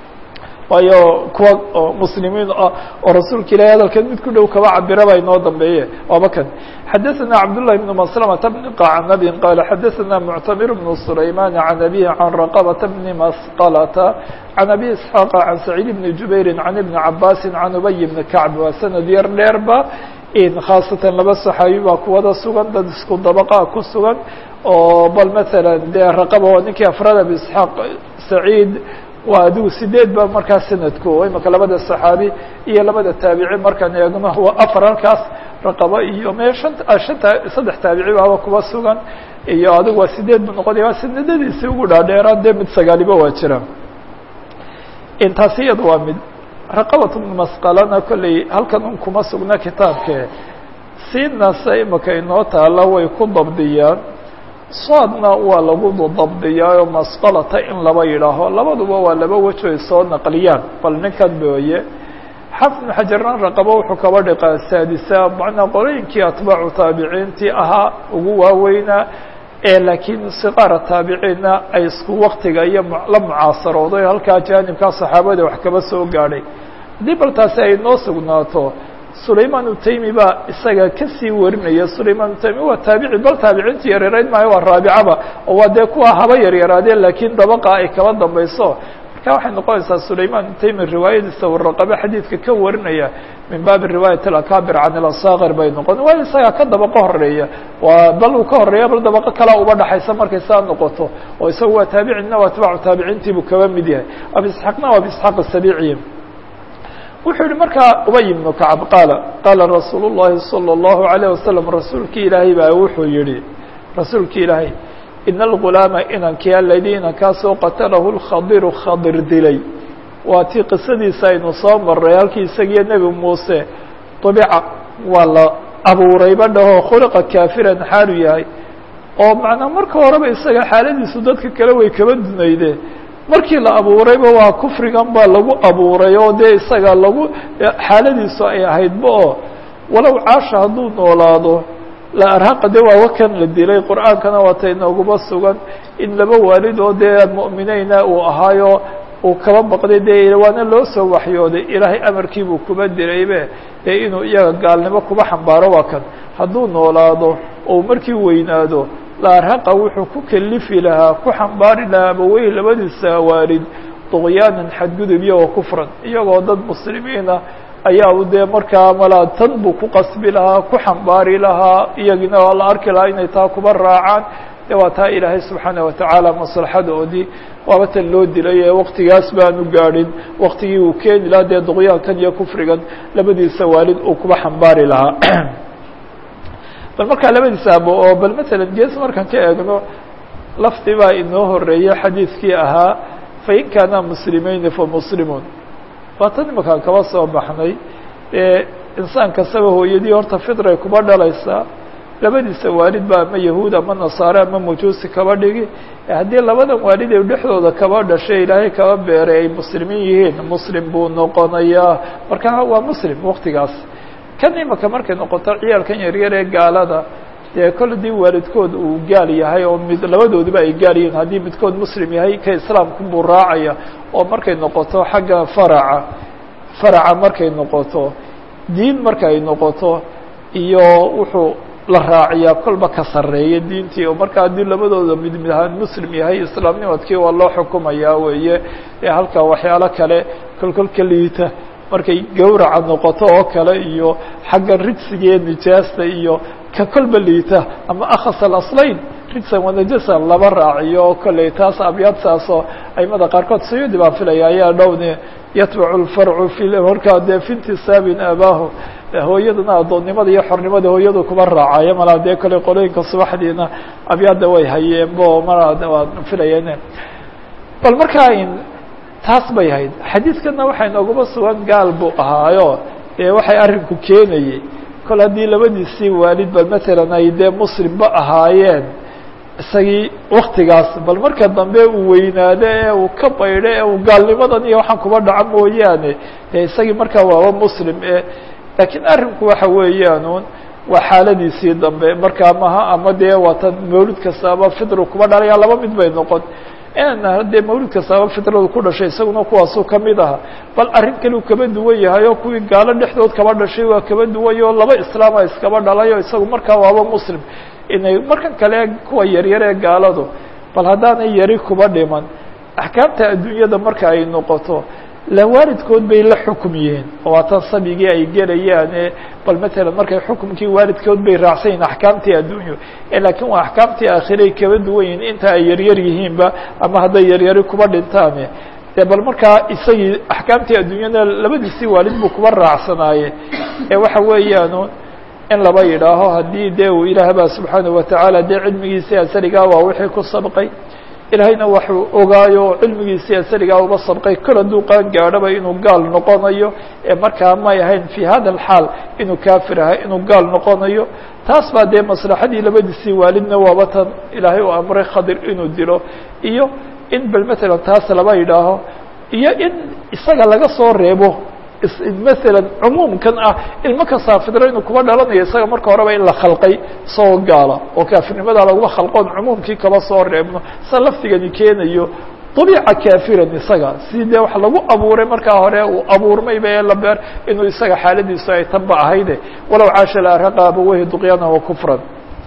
waayo kuwa oo muslimiin ah oo rasuulka ilahi hadalkan mid ku dhow kaba cabira baa inoo dambeeye waaba kan xadaثna cabdاللahi بن مسلمة بن qacnabin qala xadaثna mctamir بن سlayman عan abihi can raqبة بni masqlة can abi isحاaq can سacيid بni jubayri can ibni cabasi can ubay bni kacb waa sanad yar dheerba khaasatan laba صaxaabi baa kuwada sugan dad isku dabqa ku sugan oo bal mثalا dee raqba waa ninkii afrad abi isحaaq saciid waa adigu sideed ba markaa sanadku imaka labada صaxaabi iyo labada taabici markaan eegno waa afar halkaas raqaba iyo me an shanta saddex taabici baaba kuba sugan iyo adigu waa sideed bu noqonaya waa sanadadiisii ugu dhaadheeraa dee mid sagaaliba waa jira intaasi iyada waa mid raqabat bnu masqalana kolley halkan un kuma sugna kitaabke siinasa imaka inoo taala way ku dabdiyaan soodna waa lagu dabdiyaa oo masqalata in laba yidhaaho labaduba waa laba wejo ay soo naqliyaan bal ninkan booye xafid bn xajarna raqabo wuxuu kaba dhiqaa saadisa macnaa qolooyinkii atbaacu taabiciintii ahaa ugu waaweynaa ee laakiin siqaara taabiciinna ay isku waktiga iyo la mucaasarooday halkaa jaanibkaa saxaabada wax kaba soo gaadhay haddii bal taasi ay noo sugnaato sulayman utaymi baa isaga kasii warinaya sulayman utaymi waa taabici bal taabiciintii yaryarayd maayo waa raabicaba oo waa dee kuwa haba yaryaraadeen laakiin dabaqa ay kaba dambayso marka waxay noqonaysaa sulayman utaymi riwaayadiisa waraqabe xadiidka ka warinaya min baabi riwaayat alakabir can ilasakir bay noqon waayo isagaa ka dabaqo horeeya waa bal uu ka horeeya bal dabaqo kalaa uba dhaxaysa markay saa noqoto oo isagu waa taabicina waa atbaacu taabiciintii buu kaba mid yahay abi isxaaqna waa abi isxaaq asabiiciy wuxuu yihi markaa ubay ibnu kacab qaala qaala rasuul llahi salى اllahu alayه wasalam rasuulki ilaahay baa wuxuu yihi rasuulki ilaahay ina algulaama inankii aladii inankaasoo qatalahu lkhadiru khadir dilay waa tii qisadiisa aynu soo maray halkii isagiyo nebi muuse dabica waa la abuurayba dhahoo khuliqa kaafiran xaalu yahay oo macnaa marka horeba isaga xaaladiisu dadka kale way kaba dunayde markii la abuurayba waa kufrigan baa lagu abuuray oo dee isaga lagu xaaladiisu ay ahaydba oo walow caasha hadduu noolaado la arhaqa de waa wakan la dilay qur'aankana waata inooguba sugan in laba waalid oo dee mu'mineyna uu ahaayo uu kaba baqday dee waana loo soo waxyooday ilaahay amarkiibuu kuba dilaybe dee inuu iyaga gaalnimo kuba xambaaro waa kan hadduu noolaado oo markii weynaado la arhaqa wuxuu ku kelifi lahaa ku xambaari lahaa abawey labadiisa waalid duqyaanan xadgudub iyagoo kufran iyagoo dad muslimiina ayaa u dee markaa malaa tan buu ku qasbi lahaa ku xambaari lahaa iyagina waa la arki lahaa inay taa kuba raacaan de waa taa ilaahay subxaana watacaala maslaxadoodii waaba tan loo dilay ee waktigaas baanu gaadhin waktigii uu keeni lahaa dee duqyaankan iyo kufrigan labadiisa waalid uu kuba xambaari lahaa bal markaa labadiisa abo oo bal matalan gees markaan ka eegno lafdi baa inoo horeeya xadiidkii ahaa fain kaana muslimayni famuslimun waa tan imakaan kaba soo baxnay ee insaan kastaba hooyadii horta fidray kuba dhalaysaa labadiisa waalid ba ama yahuud ama nasaare ama majuusi kaba dhigi haddii labadan waalid ee dhexdooda kaba dhashay ilaahay kaba beeray ay muslimiin yihiin muslim buu noqonayaa marka waa muslim waktigaas kan imaka markay noqoto ciyaalkan yaryar ee gaalada dee kol hadii waalidkood uu gaal yahay oo mid labadooduba ay gaal yihiin haddii midkood muslim yahay ka islaamku buu raacaya oo markay noqoto xagga faraca faraca markay noqoto diin markay noqoto iyo wuxuu la raaciyaa kolba ka sarreeya diintii oo marka haddii labadooda mid mid ahaan muslim yahay islaamnimadkii waa loo xukumayaa weeye ee halkaa waxyaalo kale kolkolka liita markay gawraca noqoto oo kale iyo xagga ridsigae nijaasta iyo ka kolba liita ama akhas alaslayn ridsan wanajasan laba raaciyo oo kolley taas abyaadtaasoo aimada qaarkood sayudi baan filaya ayaa dhowne yatbacu lfarcu fi markaa dee fi intisaabin abaahu hooyadana addoonnimada iyo xornimada hooyadu kuma raacayo malaa dee kole qolooyinka subaxdiina abyaadda way hayeen bo mara waan filayeen bal markaa taas bay hayd xadiidkana waxay nooguma sugan gaal buu ahaayo dee waxay arrinku keenayey kol haddii labadiisii waalid bal matalan ay dee muslimba ahaayeen isagii waktigaas bal marka dambe uu weynaado ee uu ka baydho ee uu gaalnimadan iyo waxaan kuba dhaca mooyaane dee isagii markaa waaba muslim e laakiin arrinku waxa weeyaanuun waa xaaladiisii dambe markaa maha ama dee waatan mawlid kastaaba fidru kuba dhalaya laba mid bay noqon inana dee mawlid kastaaba fidradu ku dhashay isaguna kuwaasuu kamid aha bal arrin kale uu kaba duwan yahay oo kuwii gaalo dhexdood kaba dhashay waa kaba duwany oo laba islaama iskaba dhalay oo isagu markaa waaba muslim inay markan kale kuwa yaryar ee gaaladu bal haddaanay yari kuba dhiman axkaamta adduunyada marka ay noqoto la waalidkood bay la xukum yihiin oo waatan sabigii ay gelayaane bal matalan markay xukumkii waalidkood bay raacsan yihin axkaamtii adduunyo laakiin waa axkaamtii aakhiray kaba duwan yihin inta ay yaryar yihiinba ama hadday yaryari kuba dhintaane de bal markaa isagii axkaamtii adduunyana labadiisii waalid buu kuba raacsanaaye ee waxa weeyaanu in laba yidhaaho haddii dee uu ilaah baa subxaanaه watacaala dee cilmigiisii asaligaa waa wixii ku sabqay ilaahayna waxuu ogaayo cilmigiisii asaligaa uba sabqay kol hadduu qaan gaadhoba inuu gaal noqonayo ee markaa may ahayn fi hada alxaal inuu kaafir ahay inuu gaal noqonayo taas baa dee maslaxadii labadiisii waalidna waaba tan ilaahay uu amray khadir inuu dilo iyo in bal matalan taas laba yidhaaho iyo in isaga laga soo reebo maala cumuumkan ah ilmo kastaa fidro inuu kuba dhalanayo isaga marka horeba in la khalqay isagoo gaala oo kaafirnimada laguma khalqoon cumuumkii kaba soo reebno sa laftigani keenayo dabiica kaafiran isaga si dee wax lagu abuuray markaa hore uu abuurmayba ee la beer inuu isaga xaaladiisu ay tanba ahayde walow caasha laraqaba wahi duqyaana wa kufran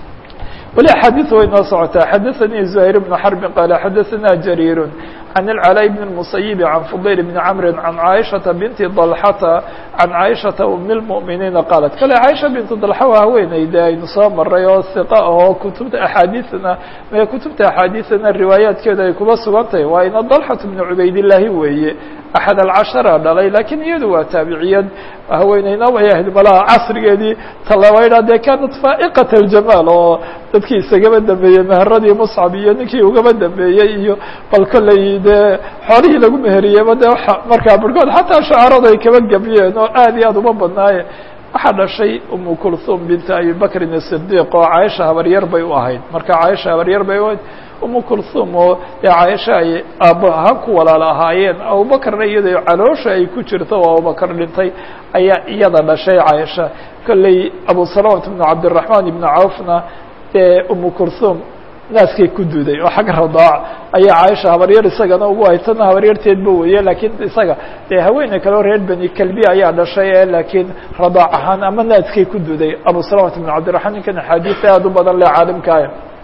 weli axaadiث way noo socotaa xadaثanii زuhayr بن xرb qال xadaثana jrيir عن العلاء بن المسيب عن فضيل بن عمرو عن عائشhaة بنت ضلحة عن عائشhaة أم المؤمiنiiن qالت kale عائشha بنت ضلحة waa haweeneyda aynu soo maray oo ثiق oo kutubta أxaadiثna me kutubta أxaadiثna riwaayaatkeeda ay kuba sugan tahay waa ina ضلحة بن cubaydاللahi weeye أحد الcaشhرa dhalay lakiin iyadu waa taabiciyad haweeneyna way ahayd malaha casrigeedii talabaydha dee kanat faa'iqaة الجamاal oo dadkii isagaba dambeeyey meheradii مصcab iyo ninkii ugaba dambeeyey iyo bal kolley dee xoolihii lagu meheriyeyba de markaa barhkood xataa shacaradu ay kaba gabyeen oo aad iyo aad uma badnaaye waxaa dhashay umu kulthum binta abi bakrin الصdiq oo caaisha habaryar bay u ahayd marka caaisha habaryar bay u ahayd umu kulthum oo dee caaisha ay aabo ahaan ku walaal ahaayeen abubakarna iyada caloosha ay ku jirto oo abubakar dhintay ayaa iyada dhashay caaisha kolley abu salamat bn cabdالرaحman ibn cawfna dee umu kulthum naaskay ku duday oo xagga radaac ayaa caaisha habaryar isagana ugu hay tana habaryarteedba weeye laakiin isaga dee haweeney kaleo reer beni kelbi ayaa dhashay ee laakiin radaac ahaan ama naaskay ku duday abu salamat bn cabdiraحman ninkan axaadiis aad u badan le caalimkaah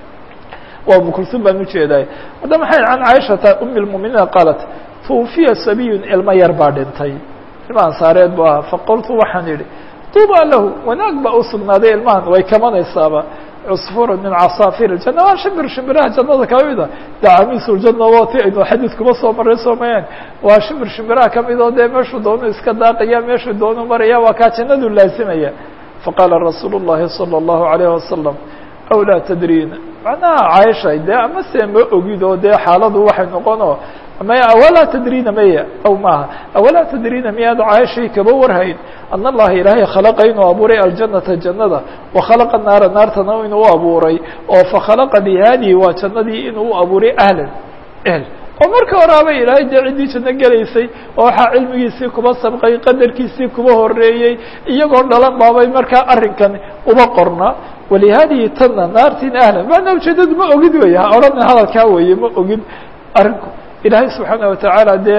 waa umu kulsum baan ujeeday hadda maxay can caaishata umi lmuminiina qaalat twufiya sabiyun ilmo yar baa dhintay ilma ansaareed bu ahaa faqultu waxaan idhi tuuba lahu wanaag baa usugnaaday ilmahan way kamanaysaaba cusfur min casaafir اjana waa shimbir shimbiraha jannada kamida dacamiisu ljana wati aynu xadiid kuma soo maray soomayaan waa shimbir shimbiraha kamid oo dee meeshuu doonu iska daaqaya meeshuu doonu maraya waa kaa jannadu laasimaya faqaala rasuul الlahi salى الlahu عalayه wasalam aw laa tadriina macnaha caaisha dee ama se ma ogid oo dee xaaladu waxay noqono maya awalaa tadriina maya aw maaha awalaa tadriina miyaad caaishay kaba warhayn ana allaha ilaahay khalaqa inuu abuuray aljanata jannada wa khalaqa naara naartana inuu u abuuray oo fakhalaqa bihadihi waa jannadii inuu u abuuray ahlan ehl oo marka horaaba ilaahay dee ciddii janno gelaysay oo waxaa cilmigiisii kuba sabqay qadarkiisii kuba horeeyey iyagoo dhalan baabay markaa arrinkan uba qorna walihadihi tanna naartiin ahlan maana ujeedadu ma ogid wey ha odhan hadalkaa weeye ma ogid arrinku ilaahay subxaana watacaala dee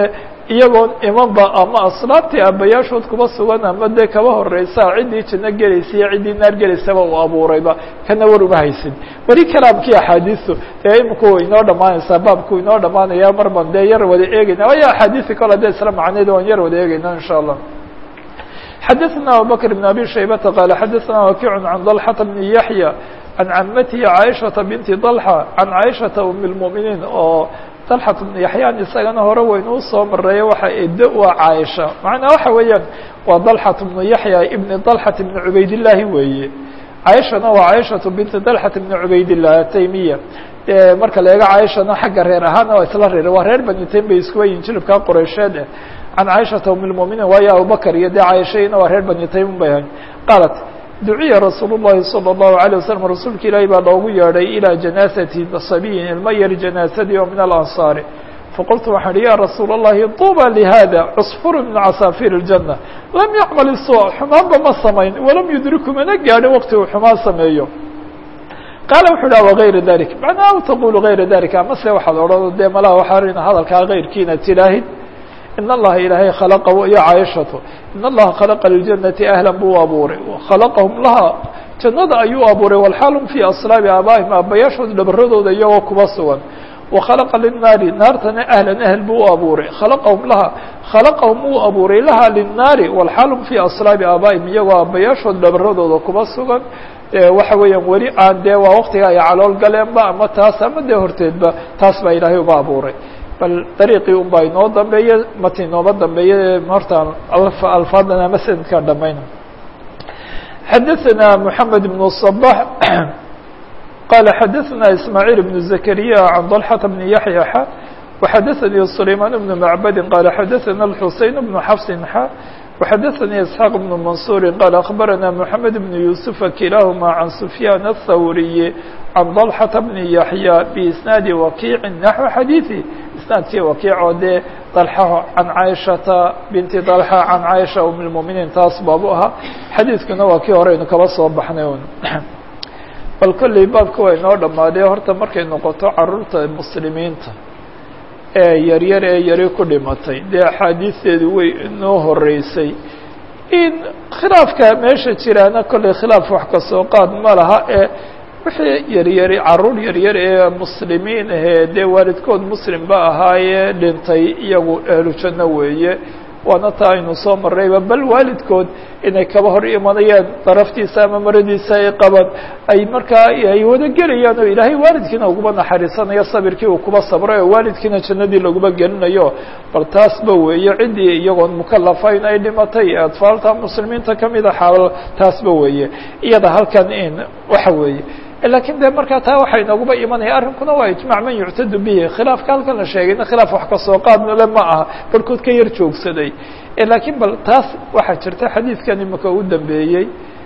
iyagoon imanba ama aslaabtii aabbayaashood kuba sugan ama dee kaba horeysa ciddii janno gelaysa iyo ciddii naar gelaysaba uu abuurayba kana war uma haysin weli kalaamkii axaadiistu dee iminku inoo dhamaanaysaa baabku inoo dhamaanaya mar ban dee yar wada eegeyna waayo axaadiisi kale dee isla macneed waan yar wada eegeyna in sha allah xadaثna abubakr بn abi shaybata qaala xadaثna wakiic can dalxata bni yaxya can camatihi caaishaةa binti dalxa can caaishaةa um اlmuminiin oo dalxat bnu yaxyaan isagana hore waynu usoo mareeya waxa edo u a caaisha macnaa waxa weeyaan waa dalxat bnu yaxya ibni dalxat bni cubaydillaahi weeye caaishana waa caaishatu binti dalxat bni cubaydillah ataymiya marka la eego caaishana xagga reer ahaana waa isla reer waa reer bani taym bay iskuwa yihin jilibkaa qoreysheed eh can caaishata um lmuminiin waayo abubakr iyo dee caaishayna waa reer bani taym bay ahayn qaalat duciya rasuul الlahi salى الlahu عalيه waslm rasuulka ilaahi baa loogu yeedhay ilىa janaasati sabiyin ilma yar janaasadii oo min alansaari faqultu waxaan ihi ya rasuul الlahi طuba lihada cصfur min casaafiir الjanة lam yacmal الsوء xumaanba ma samayn walam yudriku mana gaadhin waqti uu xumaan sameeyo qaala wuxu ha wغayra dalik macnaa aw taqulu غayra dalik amase waxaad odhan dee malaha waxaa hadalkaa غayrkiina tilaahid in allaha ilaahay khalaqa iyo caaishatu in allaha khalaqa liljannati ahlan buu abuuray khalaqahum laha jannada ayuu abuuray walxaalum fii aslaabi aabaa'ihim aabbayaashood dhabaradooda iyagoo kuba sugan wakhalaqa linnaari naartana ahlan ahl buu u abuuray khalaqahum laha khalaqahum uu abuuray laha linnaari walxaalum fii aslaabi aabaa'ihim iyagoo aabbayaashood dhabaradooda kuba sugan waxa weeyaan weli aan dee waa waktiga ay calool galeenba ama taas ama dee horteedba taas baa ilaahay uba abuuray bal dariiqii un baa inoo dambeeye mati inooma dambeeye hortaan alfaadan ama sanadkaa dhamayna xadaثana mحamed بن الصbaح qala xadaثana ismaaعيل بن زكريا عan ضلحة بن yaحyى x وxadaثnي سlayman بن معbadi qala xadaثana الxuseين بن xفص x وxadaثnي اسحاq بن منصور qال أخbarana محamed بن يوسف kilahma عan سفyاn الthawriي عan ضلحة بن yaحyى بإsناadi وakiع نaحو xadيiثi isnaadkii wakiicoo dee dalxa can caaishata binti dalxa can caaisha um lmuminiin taas baabu ahaa xadiidkuna waa kii horeynu kaba soo baxnay un bal kolley baabka waa inoo dhammaadee horta markay noqoto caruurta muslimiinta ee yaryar ee yari ku dhimatay dee axaadiisteedu way inoo horeysay in khilaafka meesha jiraana kolley khilaaf wax kasoo qaad ma laha ee wixii yaryari caruur yaryar ee muslimiin ahee dee waalidkood muslim ba ahaayee dhintay iyagu ehlu janno weeye waana taa aynu soo marrayba bal waalidkood inay kaba hor imanayaan daraftiisa ama maradiisa ay qaban ay markaa ay wada gelayaan oo ilaahay waalidkiina uguma naxariisanayo sabirkii uu kuba sabray oo waalidkiina jannadii laguma gelinayo bal taasba weeye ciddii iyagoon mukalafayn ay dhimatay ee atfaalta muslimiinta kamida xaal taasba weeye iyada halkan in waxa weeye lakin de markaa taa waxay nooguba imanaya arrinkuna waa ijmac man yuctadu bihi khilaafka halkan la sheegayna khilaaf wax kasoo qaadnale ma aha barhkood ka yar joogsaday lakiin bal taas waxaa jirta xadiidkan imika u dambeeyey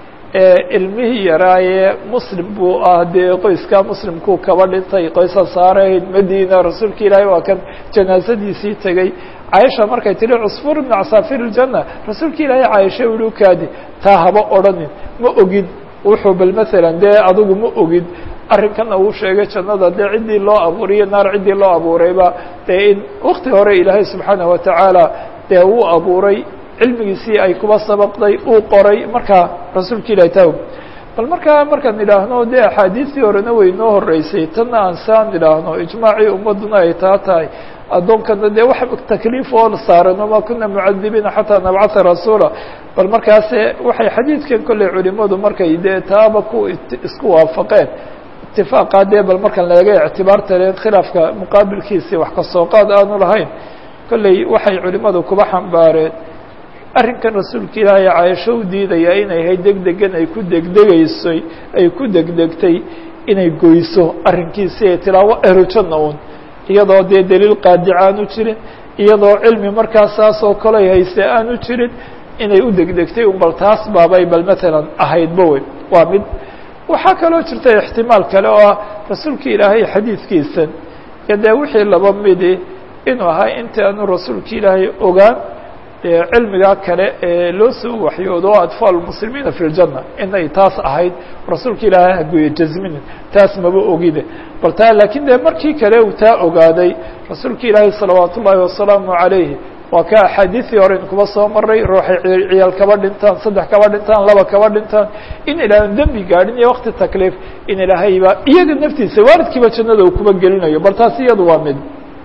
ilmihii yaraayee muslim buu ah dee qoyska muslimkuu kaba dhintay qoysa saarayd madina rasuulka ilaahay waa kan janaasadiisii tegey caaisha markay tihi cusfur ibn casaafir اljana rasuulka ilaahay caaisha uli ukaadi taa haba odhanin ma ogin wuxuu bal masalan dee adigu ma ogid arrinkana uu sheegay jannada dee ciddii loo abuuriyo naar ciddii loo abuurayba dee in wakti hore ilaahay subxaanaه watacaala dee uu abuuray cilmigiisii ay kuba sabaqday uu qoray markaa rasuulka ilahi taw bal markaa markaan idhaahno dee axaadiistii horena way noo horeysay tanna aan saan idhaahno ijmaacii ummaduna ay taa tahay addoonkana dee wax takliif oo saaran wama kuna mucadibiina xataa nabcata rasuula bal markaase waxay xadiidkan kolley culimadu markay dee taaba ku isku waafaqeen itifaaqa dee bal markan laga ictibaarta leen khilaafka muqaabilkiisii wax kasoo qaad aanu lahayn kolley waxay culimadu kuba xambaareen arrinkan rasuulka ilaahay caaisho u diidayaa inay ahayd degdegan ay ku degdegaysay ay ku degdegtay inay goyso arrinkiisi ee tilaawo erujanna un iyadoo dee daliil qaadica aanu jirin iyadoo cilmi markaa saas oo kale hayse aanu jirin inay u degdegtay un bal taas baabay bal matalan ahaydba wey waa mid waxaa kaloo jirta ixtimaal kale oo ah rasuulka ilaahay xadiidkiisan iyo dee wixii laba midi inuu ahaa inta aanu rasuulka ilaahay ogaan cilmigaa kale ee loo soo waxyoodo atfaal muslimiina fi ljanna inay taas ahayd rasuulka ilaahay haguye jazminin taas maba ogide bal taa laakiin dee markii kale uu taa ogaaday rasuulka ilaahay salawaat ullaahi wasalaamu calayhi waa ka axaadiisii hore in kuba soo maray ruuxay ciyaal kaba dhintaan saddex kaba dhintaan laba kaba dhintaan in ilaahan dembi gaadhin iyo wakti takliif in ilaahayba iyaga naftiisa waalidkiiba jannada uu kuba gelinayo bal taas iyadu waa mid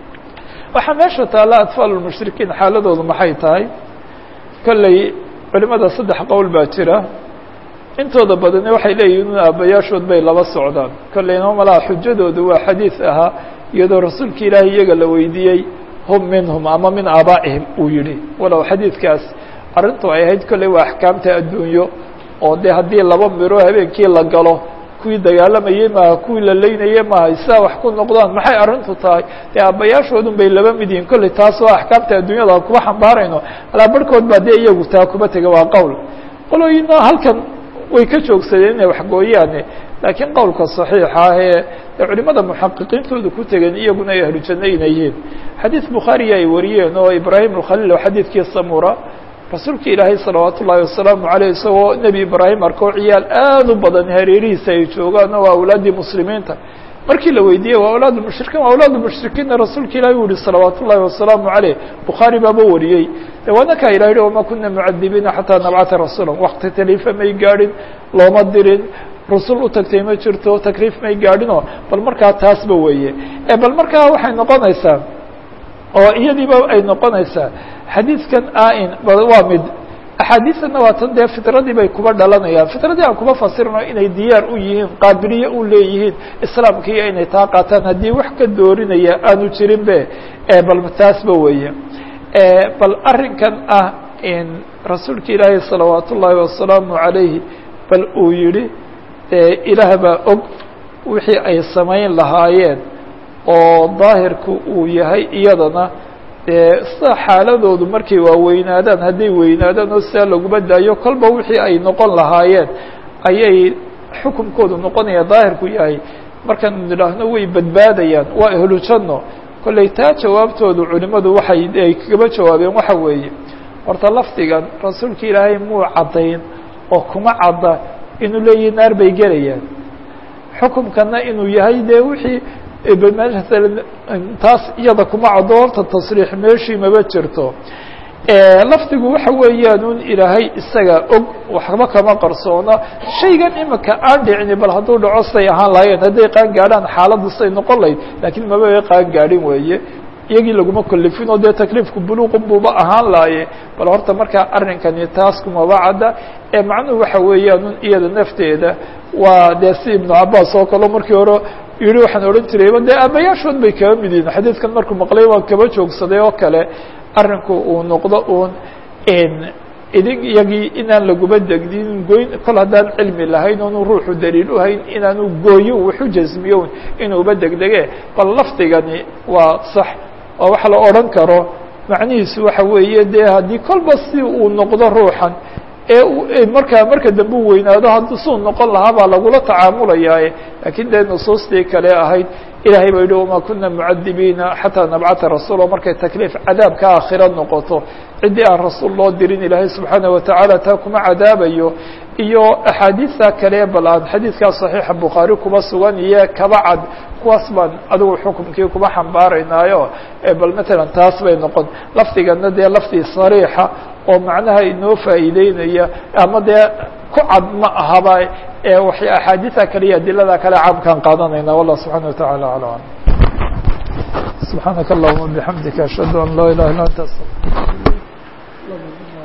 waxaa meesha taalla atfaal lmushrikiin xaaladoodu maxay tahay kolley culimada saddex qowl baa jira intooda badani waxay leeyihin in aabbayaashood bay laba socdaan kolleyna malaha xujadoodu waa xadiis ahaa iyadoo rasuulka ilaahay iyaga la weydiiyey hum minhum ama min aabaa'ihim uu yihi walow xadiidkaas arrintu ay ahayd kolley waa axkaamta adduunyo oo dee haddii laba miro habeenkii la galo kuwii dagaalamayey maaha kuwii la leynayey maaha sidaa wax ku noqdaan maxay arrintu tahay dee aabbayaashoodun bay laba mid yihiin kolley taas oo axkaamta adduunyada kuba xambaarayno alaa barhkood baa dee iyagu taa kuba tega waa qowl qolooyina halkan way ka joogsadeen inay waxgooyaane laakiin qowlka صaxiixa ah ee culimada muxaqiqiintooda ku tegeen iyaguna ay ahlu janno inay yihiin xadiid bukhaariya ay wariyeen oo ibraahim alkhaliil oo xadiidkii samura rasuulka ilaahay salawaat ullaahi wasalaamu aleyh isagoo nebi ibraahim arkoo ciyaal aad u badan hareerihiisa ay joogaan oo awlaaddii muslimiinta markii la weydiiyey waa awlaad mushrikiin waa awlaad mushrikiinna rasuulka ilahi u yihi salawaat ullahi wasalaamu aleyh bukhaari baaba wariyey de waana kaa ilah yihi wama kuna mucadibiina xataa nabcata rasuula wakti taliifa may gaadhin looma dirin rusul u tagtay ma jirto takliif may gaadhinoo bal markaa taasba weeye bal markaa waxay noqonaysaa oo iyadiiba ay noqonaysaa xadiidkan ain waa mid axaadiiana waa tan dee fitradii bay kuba dhalanayaan fitradii aan kuba fasirno inay diyaar u yihiin qaabiliye u leeyihiin islaamkiiyo inay taa qaataan haddii wax ka doorinaya aanu jirin be bal taasba weeye bal arrinkan ah in rasuulka ilaahi salawaat ullaahi wasalaamu calayhi bal uu yihi ilaah baa og wixii ay samayn lahaayeen oo daahirku uu yahay iyadana dee sida xaaladoodu markay waaweynaadaan hadday weynaadaan oo sidaa laguma daayo kolba wixii ay noqon lahaayeen ayay xukunkoodu noqonaya daahirku yahay markaanu nidhaahno way badbaadayaan waa ehlu janno kolley taa jawaabtoodu culimadu waxay ay kagaba jawaabeen waxa weeye horta lafdigan rasuulka ilaahay muu caddayn oo kuma cadda inuu leeyihi naar bay gelayaan xukumkana inuu yahay dee wixii maala taas iyada kuma caddo horta tasriix meeshii maba jirto lafdigu waxa weeyaan un ilaahay isaga og waxba kama qarsoona shaygan imika aan dhicini bal hadduu dhaco say ahaan lahaayeen hadday qaan gaadhaan xaaladdu say noqon lahayd laakiin maba qaan gaadhin weeye iyagii laguma kalifin oo dee takliifku buluuqun buuba ahaan laaye bal horta markaa arrinkani taas kumaba cadda ee macnuhu waxa weeyaan un iyada nafteeda waa dee si ibnu cabaas oo kale markii hore yihi waxaan odhan jirayba dee aabayaashood bay kaba mid yihin xadiidkan markuu maqlay waan kaba joogsaday oo kale arrinku uu noqdo uun idin iyagii inaan laguba degdin goyn kol haddaan cilmi lahayn oonu ruuxu daliil u hayn inaanu gooyo waxu jasmiyo inuuba degdege bal lafdigani waa sax oo waxa la odhan karo macnihiisu waxa weeye dee haddii kolba si uu noqdo ruuxan ee markaa marka dambe u weynaado haddii suu noqon lahaa baa lagula tacaamulayaa laakiin dee nusuustii kale ahayd ilahay ba yihi wama kuna mucadibiina xataa nabcata rasuula markay takliif cadaabka aakhira noqoto ciddii aan rasuul loo dirin ilaahay subxaanaه watacaala taa kuma cadaabayo iyo axaadiista kale bal aan xadiidkaa صaxiixa bukhaari kuba sugan iyo kaba cad kuwaas baan adigu xukumkii kuba xambaaraynaayo bal matalan taas bay noqon lafdigana dee lafdi sariixa oo macnaha inoo faa'iideynaya ama dee ku cad ma ahaba waxay axaadiida kale iyo adilada kale caamkaan qaadanayna wallah subxana wataعala alam subxaanaka allahuma bixamdika ashhadu an laa ilaha illa anta